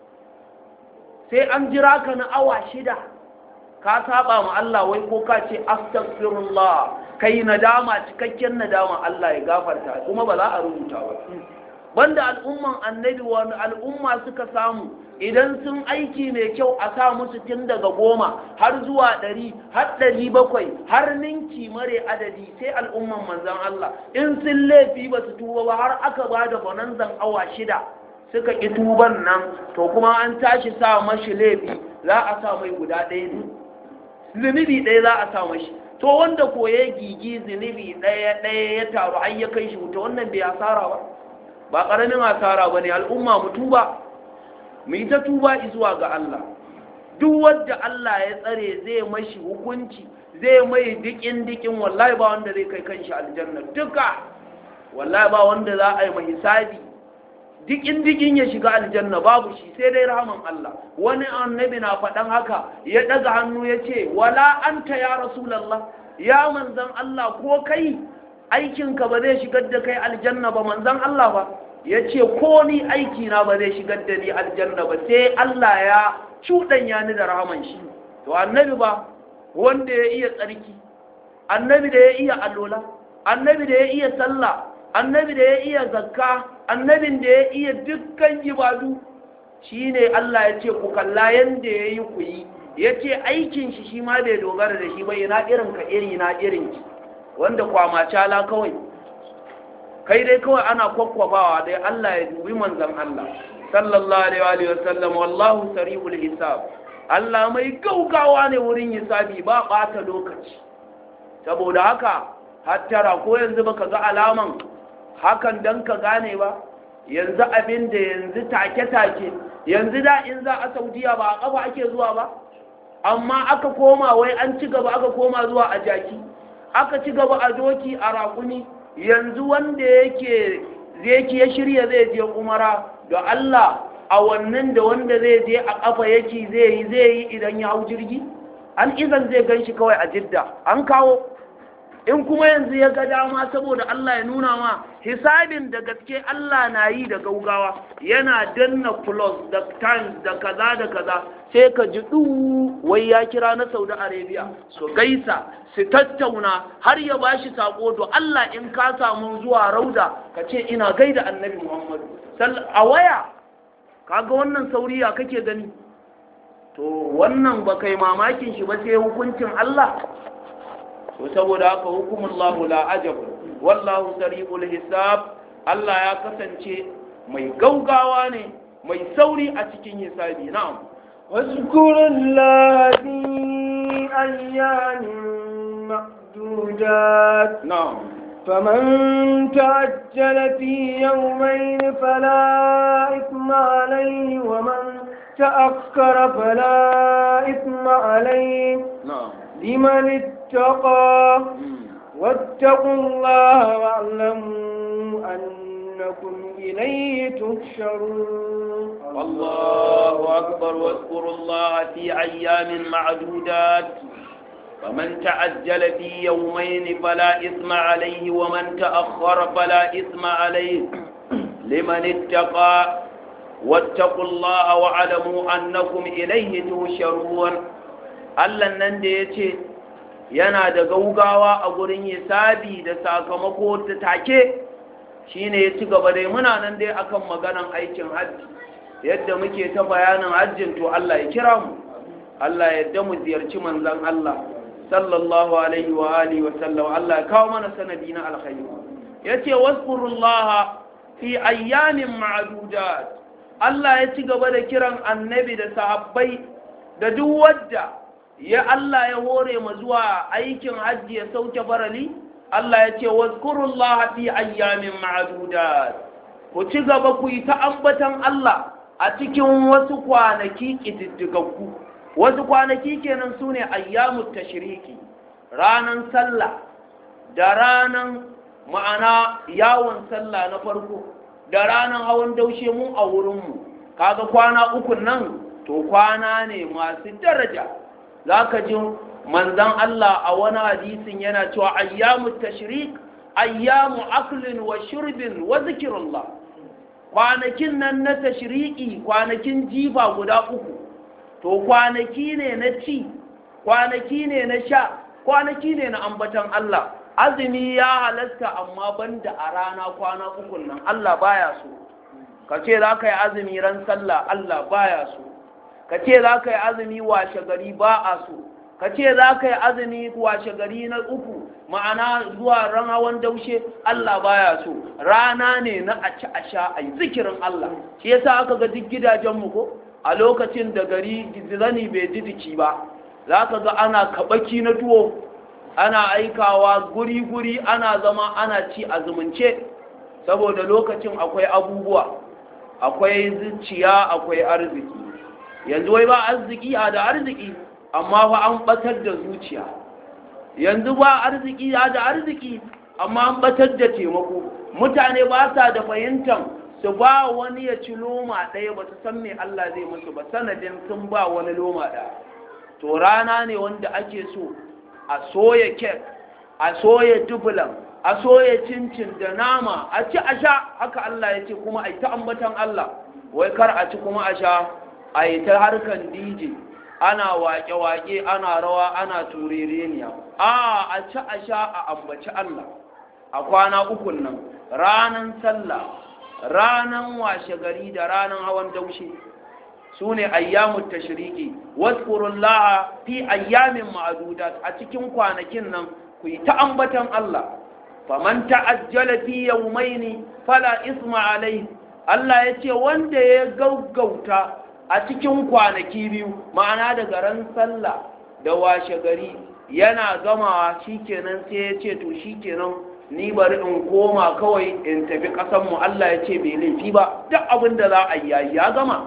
sai an jira ka na awa shida ka saba ma Allah wai ko ka ce astaghfirullah kai nadama cikakken nadama Allah ya gafarta kuma ba za a rubuta ba banda al'umman annabi wani al'umma suka samu idan sun aiki mai kyau a sa musu tun daga goma har zuwa ɗari har ɗari bakwai har ninki mare adadi sai al'umman manzan Allah in sun laifi ba su tuba ba har aka ba da bonanzan awa shida suka ƙi tuban nan to kuma an tashi sa mashi laifi za a sa mai guda ɗaya ne zunubi ɗaya za a sa mashi to wanda ko ya gigi zunubi ɗaya ɗaya ya taru har ya kai shi wuta wannan bai asara ba ba ƙaramin asara ba ne al'umma mu tuba mu yi ta tuba zuwa ga Allah duk wanda Allah ya tsare zai mashi hukunci zai mai dikin dikin wallahi ba wanda zai kai kanshi aljanna duka wallahi ba wanda za a yi mai hisabi dikin dikin ya shiga aljanna babu shi sai dai rahaman Allah wani annabi na faɗan haka ya ɗaga hannu ya ce wala anta ya rasulallah ya manzan Allah ko kai aikinka ba zai shigar da kai aljanna ba manzan Allah ba ya ce ko ni aikina ba zai shigar da ni aljanna ba sai Allah ya cuɗanya ni da rahaman shi to annabi ba wanda ya iya tsarki annabi da ya iya alola annabi da ya iya sallah annabi da ya iya zakka annabin da ya iya dukkan ibadu shine Allah ya ce ku kalla yanda ya yi ku yi ya ce aikin shi shi ma bai dogara da shi ba yana irin ka iri na irin ki wanda kwamacala kawai kai dai kawai ana kwakwabawa dai Allah ya dubi manzan Allah sallallahu alaihi wa sallam wallahu sari'ul hisab Allah mai gaugawa ne wurin hisabi ba bata lokaci saboda haka hattara ko yanzu baka ga alaman hakan dan ka gane ba yanzu abin da yanzu take-take yanzu da in za a saudiya ba a kafa ake zuwa ba amma aka koma wai an ci gaba aka koma zuwa a jaki aka ci gaba a doki a raƙuni yanzu wanda yake zai ya shirya zai je umara da Allah a wannan da wanda zai je a kafa yake zai yi zai yi idan ya hau jirgi an izan zai gan shi kawai a jidda an kawo in kuma yanzu ya ga dama saboda Allah ya nuna ma hisabin da gaske Allah na yi da gaugawa yana danna plus da times da kaza da kaza sai ka ji du wai ya kira na Saudi Arabia su gaisa su tattauna har ya bashi sako to Allah in ka samu zuwa rauda ka ce ina gaida annabi Muhammadu a waya kaga wannan sauriya kake gani to wannan ba kai mamakin shi ba sai hukuncin Allah to saboda haka hukumullahu la ajabu wallahu sari'ul hisab Allah ya kasance mai gaugawa ne mai sauri a cikin hisabi na'am واذكر الله في أيام معدودات na'am فمن تعجل في يومين فلا إثم عليه ومن تأخر فلا إثم عليه na'am لمن اتقى Mm. واتقوا الله واعلموا أنكم إليه تحشرون الله أكبر واذكروا الله في أيام معدودات فمن تعجل في يومين فلا إثم عليه ومن تأخر فلا إثم عليه لمن اتقى واتقوا الله واعلموا أنكم إليه تهشرون Allah nan da ya ce yana da gaugawa a gurin hisabi da sakamako ta take shine ya ci gaba dai muna nan dai akan maganan aikin hajji yadda muke ta bayanin hajjin to Allah ya kira mu Allah ya yarda mu ziyarci manzon Allah sallallahu alaihi wa alihi wa sallam Allah ya kawo mana sanadi na alkhairi yace wasqurullaha fi ayyamin ma'dudat Allah ya ci gaba da kiran annabi da sahabbai da duk wadda ya Allah ya hore mu zuwa aikin hajji ya sauke barali Allah ya ce wazkurullaha fi ayyamin ma'dudat ku ci gaba ku yi ta ambatan Allah a cikin wasu kwanaki kididdigaggu wasu kwanaki kenan sune ayyamut tashriki ranan sallah da ranan ma'ana yawon sallah na farko da ranan hawan daushe mu a wurinmu kaga kwana uku nan to kwana ne masu daraja zaka ji manzan Allah a wani hadisin yana cewa ayyamu tashrik ayyamu aklin wa shurbin wa zikrullah kwanakin nan na tashriki kwanakin jifa guda uku to kwanaki ne na ci kwanaki ne na sha kwanaki ne na ambatan Allah azumi ya halasta amma banda a rana kwana uku nan Allah baya so ka ce za ka yi azumi ran sallah Allah baya so ka ce za ka yi azumi washe gari ba a so ka ce za ka yi azumi washe gari na uku ma'ana zuwa ran hawan daushe Allah baya so rana ne na a ci a sha a yi zikirin Allah shi yasa aka ga duk gidajenmu ko a lokacin da gari zani bai ji jiki ba za ka ga ana kabaki na tuwo ana aikawa guri-guri ana zama ana ci a zumunce saboda lokacin akwai abubuwa akwai zuciya akwai arziki yanzu wai ba arziki a da arziki amma fa an batar da zuciya yanzu ba arziki ya da arziki amma an batar da taimako mutane ba sa da fahimtar su ba wani ya ci loma ɗaya ba su san me Allah zai musu ba sanadin sun ba wani loma ɗaya to rana ne wanda ake so a soya kek a soya dubulan a soya cincin da nama a ci a sha haka Allah ya ce kuma a yi ta ambatan Allah wai kar a ci kuma a sha a yi ta harkan DJ ana wake-wake ana rawa ana turereniya a a ci a sha a ambaci Allah a kwana ukun nan ranan sallah ranan washe gari da ranan hawan daushe su ne ayyamun tashiriki waskurullaha fi ayyamin ma'adudat a cikin kwanakin nan ku yi ta ambatan Allah faman ta'ajjala fi yawmaini fala isma alai Allah ya ce wanda ya gaggauta a cikin kwanaki biyu ma'ana daga ran sallah da washe gari yana gamawa shikenan sai ya ce to shikenan ni bari in koma kawai in tafi ƙasanmu Allah ya ce bai laifi ba duk abin da za a yi ya gama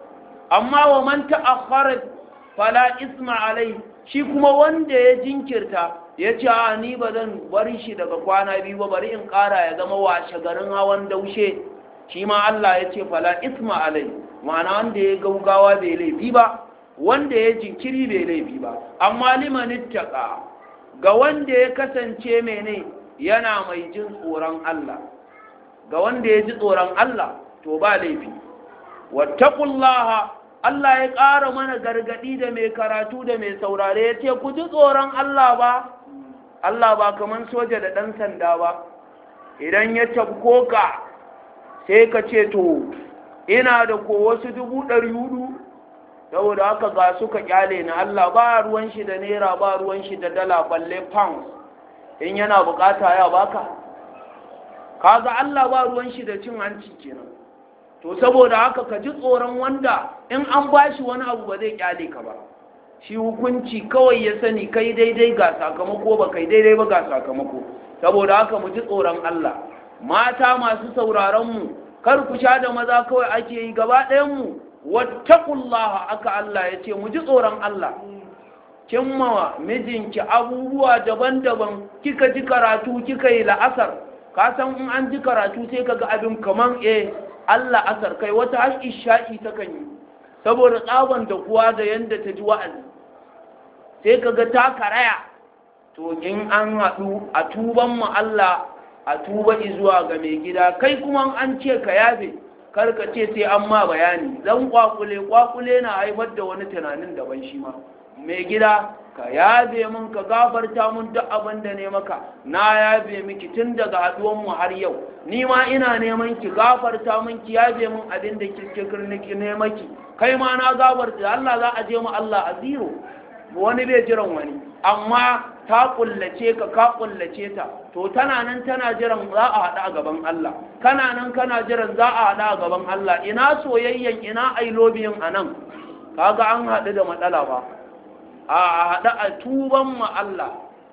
amma wa man ta'akhkhara fala isma alai shi kuma wanda ya jinkirta ya ce a ni ba zan bari shi daga kwana biyu ba bari in ƙara ya zama washe garin hawan daushe shi ma Allah ya ce fala isma alai ma'ana wanda ya gaugawa bai laifi ba wanda ya jinkiri bai laifi ba amma liman ittaqa ga wanda ya kasance mene yana mai jin tsoron Allah ga wanda ya ji tsoron Allah to ba laifi wattaqullaha Allah ya ƙara mana gargadi da mai karatu da mai saurare ya ce ku ji tsoron Allah ba Allah ba kaman soja da ɗan sanda ba idan ya tabko ka sai ka ce to ina da ko wasu dubu ɗari hudu saboda haka ga suka kyale na Allah ba ruwan shi da naira ba ruwan shi da dala balle pounds in yana bukata ya baka kaga Allah ba ruwan shi da cin hanci kenan to saboda haka ka ji tsoron wanda in an bashi wani abu ba zai kyale ka ba shi hukunci kawai ya sani kai daidai ga sakamako ba kai daidai ba ga sakamako saboda haka mu ji tsoron Allah mata masu sauraron mu kar ku sha da maza kawai ake yi gaba ɗayan mu wattaqullaha aka Allah ya ce mu ji tsoron Allah cimma mijinki abubuwa daban-daban kika ji karatu kika yi la'asar ka san in an ji karatu sai ka ga abin kaman eh Allah asar kai wata har isha'i ta kan yi saboda tsaban da kuwa da yanda ta ji wa'azi sai ka ga ta karaya to in an haɗu a tuban mu Allah a tuba zuwa ga mai gida kai kuma an ce ka yafe kar ka ce sai an ma bayani dan kwakule kwakule na haifar da wani tunanin daban shi ma mai gida ka yabe min ka gafarta min duk abin da ne maka na yabe miki tun daga haduwan mu har yau ni ma ina neman ki gafarta min ki yabe min abin da kike kirniki ne maki kai ma na gafarta Allah za a je mu Allah a zero wani bai jiran wani amma ta kullace ka ka kullace ta to tana nan tana jiran za a haɗu a gaban Allah kana nan kana jiran za a haɗu a gaban Allah ina soyayyen ina ailobiyin a nan kaga an haɗu da matsala ba a haɗu a tuban ma Allah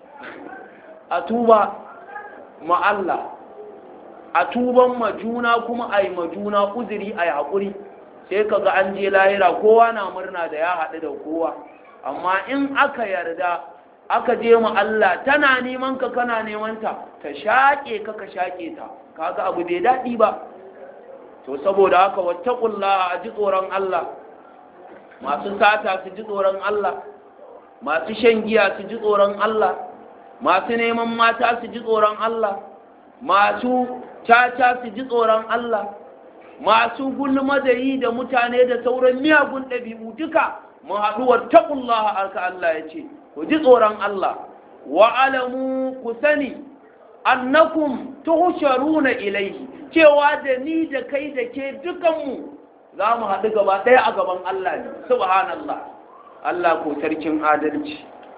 a tuba ma Allah a tuban ma juna kuma a yi ma juna uzuri a yi haƙuri sai kaga an je lahira kowa na murna da ya haɗu da kowa amma in aka yarda aka je mu Allah tana neman ka kana neman ta ta shaƙe ka ka shaƙe ta kaga abu bai daɗi ba to saboda haka wattaqullaha a ji tsoron Allah masu sata su ji tsoron Allah masu shan giya su ji tsoron Allah masu neman mata su ji tsoron Allah masu caca su ji tsoron Allah masu gulma da yi da mutane da sauran miyagun ɗabi'u duka mu haɗu wattaqullaha arka Allah ya ce ku ji tsoron Allah wa alamu ku sani annakum tuhsharuna ilaihi cewa da ni da kai da ke dukanmu za mu haɗu gaba ɗaya a gaban Allah ne subhanallah Allah ko sarkin adalci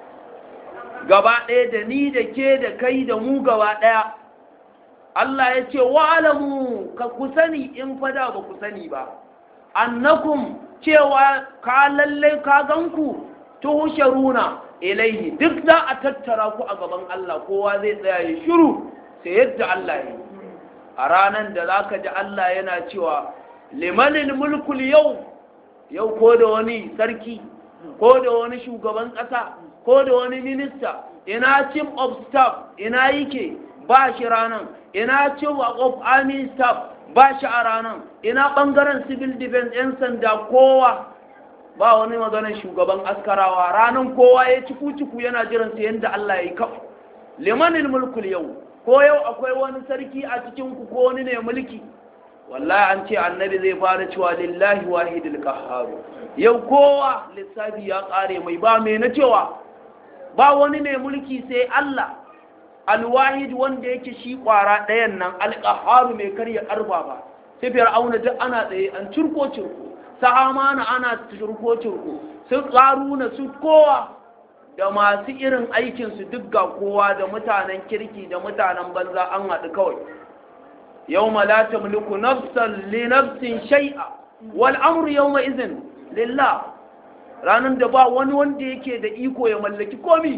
gaba ɗaya da ni da ke da kai da mu gaba ɗaya Allah ya ce wa alamu ka ku sani in fada ba ku sani ba annakum cewa ka lallai ka ganku tuhsharuna ilaihi duk za a tattara ku a gaban Allah kowa zai tsaya ya shiru sai yadda Allah ya a ranar da za ka ji Allah yana cewa limanin mulkul yau yau ko da wani sarki ko da wani shugaban ƙasa ko da wani minista ina chief of staff ina yake ba shi ranar ina chief of army staff ba shi a ranar ina ɓangaren civil defense 'yan sanda kowa ba wani maganar shugaban askarawa ranar kowa ya ciku-ciku yana jiran su yadda Allah ya yi kaf limanin mulkul yau ko yau akwai wani sarki a cikin ku ko wani ne mulki wallahi an ce annabi zai fara cewa lillahi wahidul qahhar yau kowa lissafi ya kare mai ba mai na cewa ba wani mai mulki sai Allah alwahid wanda yake shi kwara ɗayan nan alqahhar mai karya karfa ba sai fir'auna duk ana tsaye an cirko cirko sahamana ana turko-turko su ƙaruna su kowa da masu irin aikinsu duk ga kowa da mutanen kirki da mutanen banza an haɗu kawai yau malata mulku nafsan li nafsin shai'a wal amru yau ma izin lillah ranar da ba wani wanda yake da iko ya mallaki komi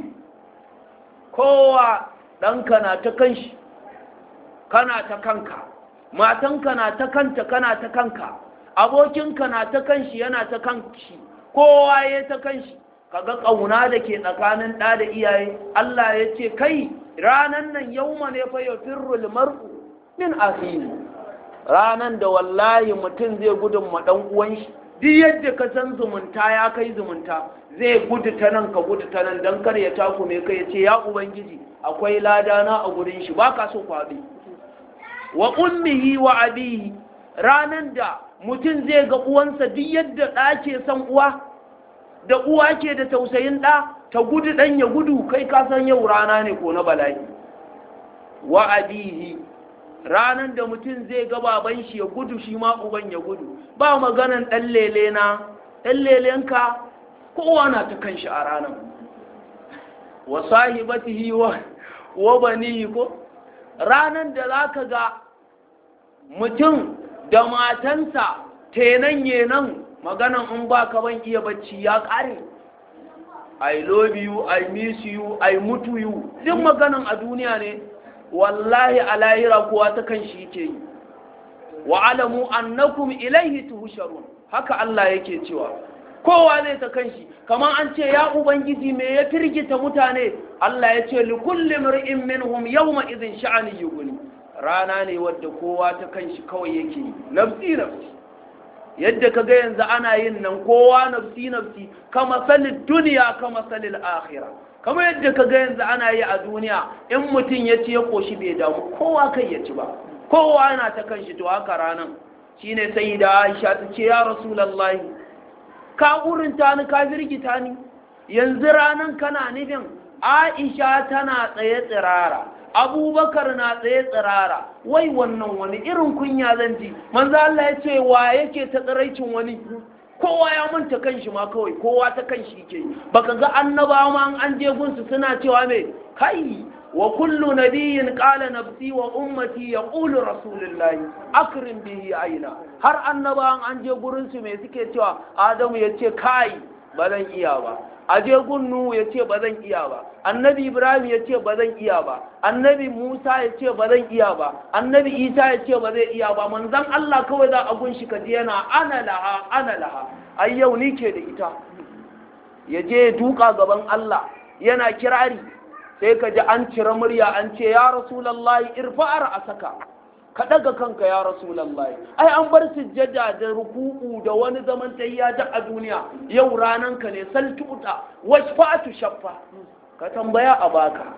kowa ɗanka na ta kanshi kana ta kanka matanka na ta kanta kana ta kanka abokinka na ta kanshi yana ta kanshi kowa ya ta kanshi kaga ƙauna da ke tsakanin ɗa da iyaye Allah ya ce kai ranan nan yauma ne fa yafirrul mar'u min akhihi ranan da wallahi mutum zai gudun ma dan uwan shi duk yadda ka san zumunta ya kai zumunta zai gudu ta nan ka gudu ta nan dan kar ya taku me kai ya ce ya ubangiji akwai ladana a gurin shi baka so kwaɗi wa ummihi wa abihi ranan da mutum zai ga uwansa duk yadda ɗa ke son uwa da uwa ke da tausayin ɗa ta gudu ɗan ya gudu kai ka san yau rana ne ko na bala'i wa abihi ranan da mutum zai ga baban shi ya gudu shi ma uban ya gudu ba maganan ɗan lele na ɗan lelenka kowa na ta kan shi a ranar wa sahibatihi wa wa banihi ko ranan da zaka ga mutum da matansa tenan yenan maganan in ba ka ban iya bacci ya ƙare I love you, I miss you, I mutu you duk maganan a duniya ne wallahi a lahira kowa ta kan shi yake yi wa alamu annakum ilaihi tuhsharun haka Allah yake cewa kowa zai ta kan shi kamar an ce ya ubangiji me ya firgita mutane Allah ya ce li kulli mar'in minhum yawma idhin sha'ani yughni rana ne wadda kowa ta kan shi kawai yake yi nafsi nafsi yadda ka ga yanzu ana yin nan kowa nafsi nafsi kama salin duniya kama salin akhira kama yadda ka ga yanzu ana yi a duniya in mutum ya ci ya koshi bai damu kowa kai ya ci ba kowa yana ta kan shi to haka ranan shine sai da Aisha ta ce ya rasulullahi ka urinta ni ka firgita ni yanzu ranan kana nufin aisha tana tsaye tsirara abubakar na tsaye tsirara wai wannan wani irin kunya zan ji manzo Allah ya ce wa yake ta tsiraicin wani kowa ya manta kanshi ma kawai kowa ta kanshi ke baka ga annabawa ma an je gunsu suna cewa me kai wa kullu nabiyyin qala nafsi wa ummati yaqulu rasulullahi akrim bihi aina har annabawan an je gurin su me suke cewa adamu yace kai ba zan iya ba aje gunnu ya ce ba zan iya ba annabi ibrahim ya ce ba zan iya ba annabi musa ya ce ba zan iya ba annabi isa ya ce ba zai iya ba manzan allah kawai za a gunshi ka yana ana laha ana laha ai yau ni ke da ita ya je ya duka gaban allah yana kirari sai ka ji an cire murya an ce ya rasulallahi irfa'ar a saka ka daga kanka ya rasulallahi ai an bar sujjada da ruku'u da wani zaman tayya da a duniya yau ranan ka ne saltuta washfa'atu shaffa ka tambaya a baka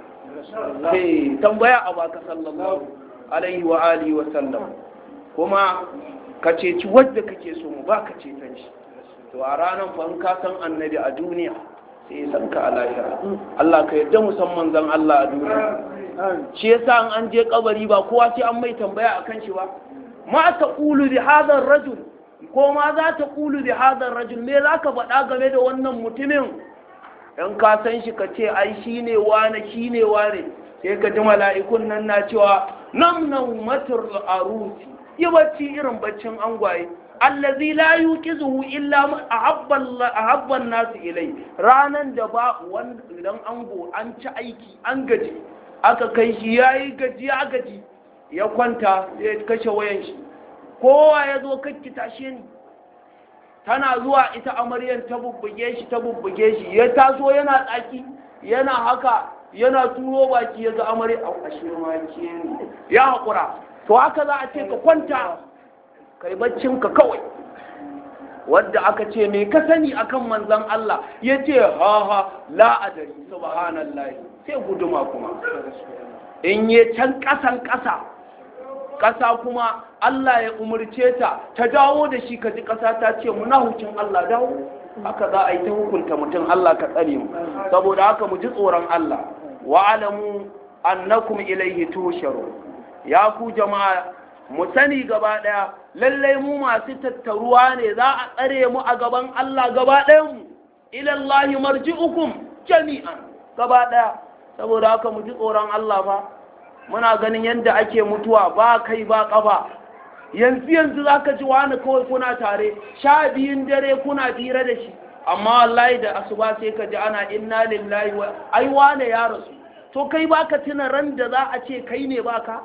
eh tambaya a baka sallallahu alaihi wa alihi wa sallam kuma ka ceci wadda kake so mu baka ceton shi to a ranan fa in ka san annabi a duniya sai san ka a lahira Allah ka yarda musamman zan Allah a duniya shi yasa an je kabari ba kowa sai an mai tambaya akan shi ba ma ta qulu bi hadha rajul ko ma za ta qulu bi hadha rajul me zaka faɗa game da wannan mutumin in ka san shi ka ce ai shine wane shine wane sai ka ji mala'ikun nan na cewa nam naumatul arusi yi bacci irin baccin angwaye allazi la yuqizuhu illa ahabba an-nas ilai ranan da ba wanda idan ango an ci aiki an gaji aka kai shi yayi gaji ya gaji ya kwanta ya kashe wayan shi kowa ya zo kakki tashe ni tana zuwa ita amaryan ta bubbuge shi ta bubbuge shi ya taso yana tsaki yana haka yana turo baki ya ga amarya a ashe ma ne ya haƙura to haka za a ce ka kwanta kai baccinka kawai wadda aka ce me ka sani akan manzon Allah ya ce ha ha la adari subhanallah sai guduma kuma in yi can ƙasan ƙasa ƙasa kuma Allah ya umarce ta ta dawo da shi ka ji ƙasa ta ce munahucin Allah dawo haka za a yi ta hukunta mutum Allah ka tsare mu saboda haka mu ji tsoron Allah wa alamu annakum ilaihi tusharu ya ku jama'a mu sani gaba ɗaya lallai mu masu tattaruwa ne za a tsare mu a gaban Allah gaba ɗayanmu ilallahi marji'ukum jami'an gaba ɗaya saboda haka mu ji tsoron Allah fa muna ganin yadda ake mutuwa ba kai ba ƙafa yanzu yanzu za ka ji wani kawai kuna tare sha biyun dare kuna fira da shi amma wallahi da asuba sai ka ji ana inna lillahi wa ai wane ya rasu to kai baka tuna ran da za a ce kai ne baka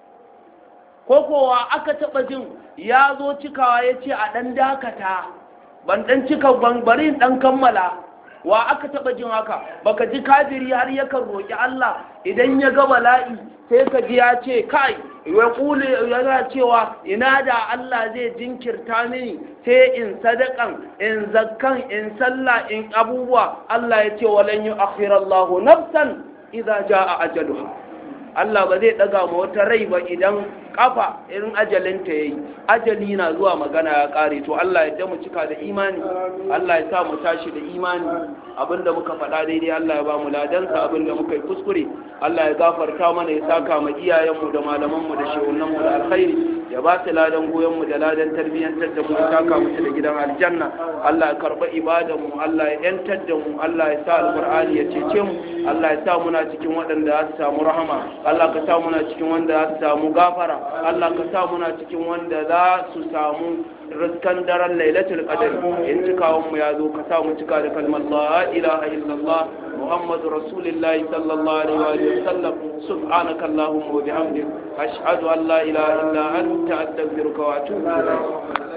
ko kowa aka taɓa jin ya zo cikawa ya ce a ɗan dakata ban ɗan cika bari ɗan kammala wa aka taɓa jin haka baka ji kafiri har yakan roƙi Allah idan ya ga bala'i sai ka ji ya ce kai ya kule yana cewa ina da Allah zai jinkirta mini sai in sadakan in zakkan in sallah in abubuwa Allah ya ce walan yu'akhirallahu nafsan idza jaa ajaluha Allah ba zai daga ma wata rai ba idan kafa irin ajalinta yayi ajali na zuwa magana ya kare to Allah ya mu cika da imani Allah ya sa mu tashi da imani abinda muka faɗa daidai Allah ya ba mu ladansa abinda muka yi kuskure Allah ya gafarta mana ya saka ma iyayenmu da malamanmu da shehunanmu da alkhairi ya ba su ladan goyonmu da ladan tarbiyyantar da mu ya saka mu da gidan aljanna Allah ya karɓa ibadanmu Allah ya yantar da mu Allah ya sa alqur'ani ya cece mu Allah ya sa muna cikin waɗanda za su samu rahama Allah ka sa muna cikin wanda za su samu gafara Allah ka sa muna cikin wanda za su samu riskan daren lailatul qadr in cikawun mu ya zo ka sa mu cika da kalmar la ilaha illallah muhammadu rasulullah sallallahu alaihi wa sallam subhanaka allahumma wa bihamdik ashhadu an la ilaha illa anta astaghfiruka wa atubu ilayk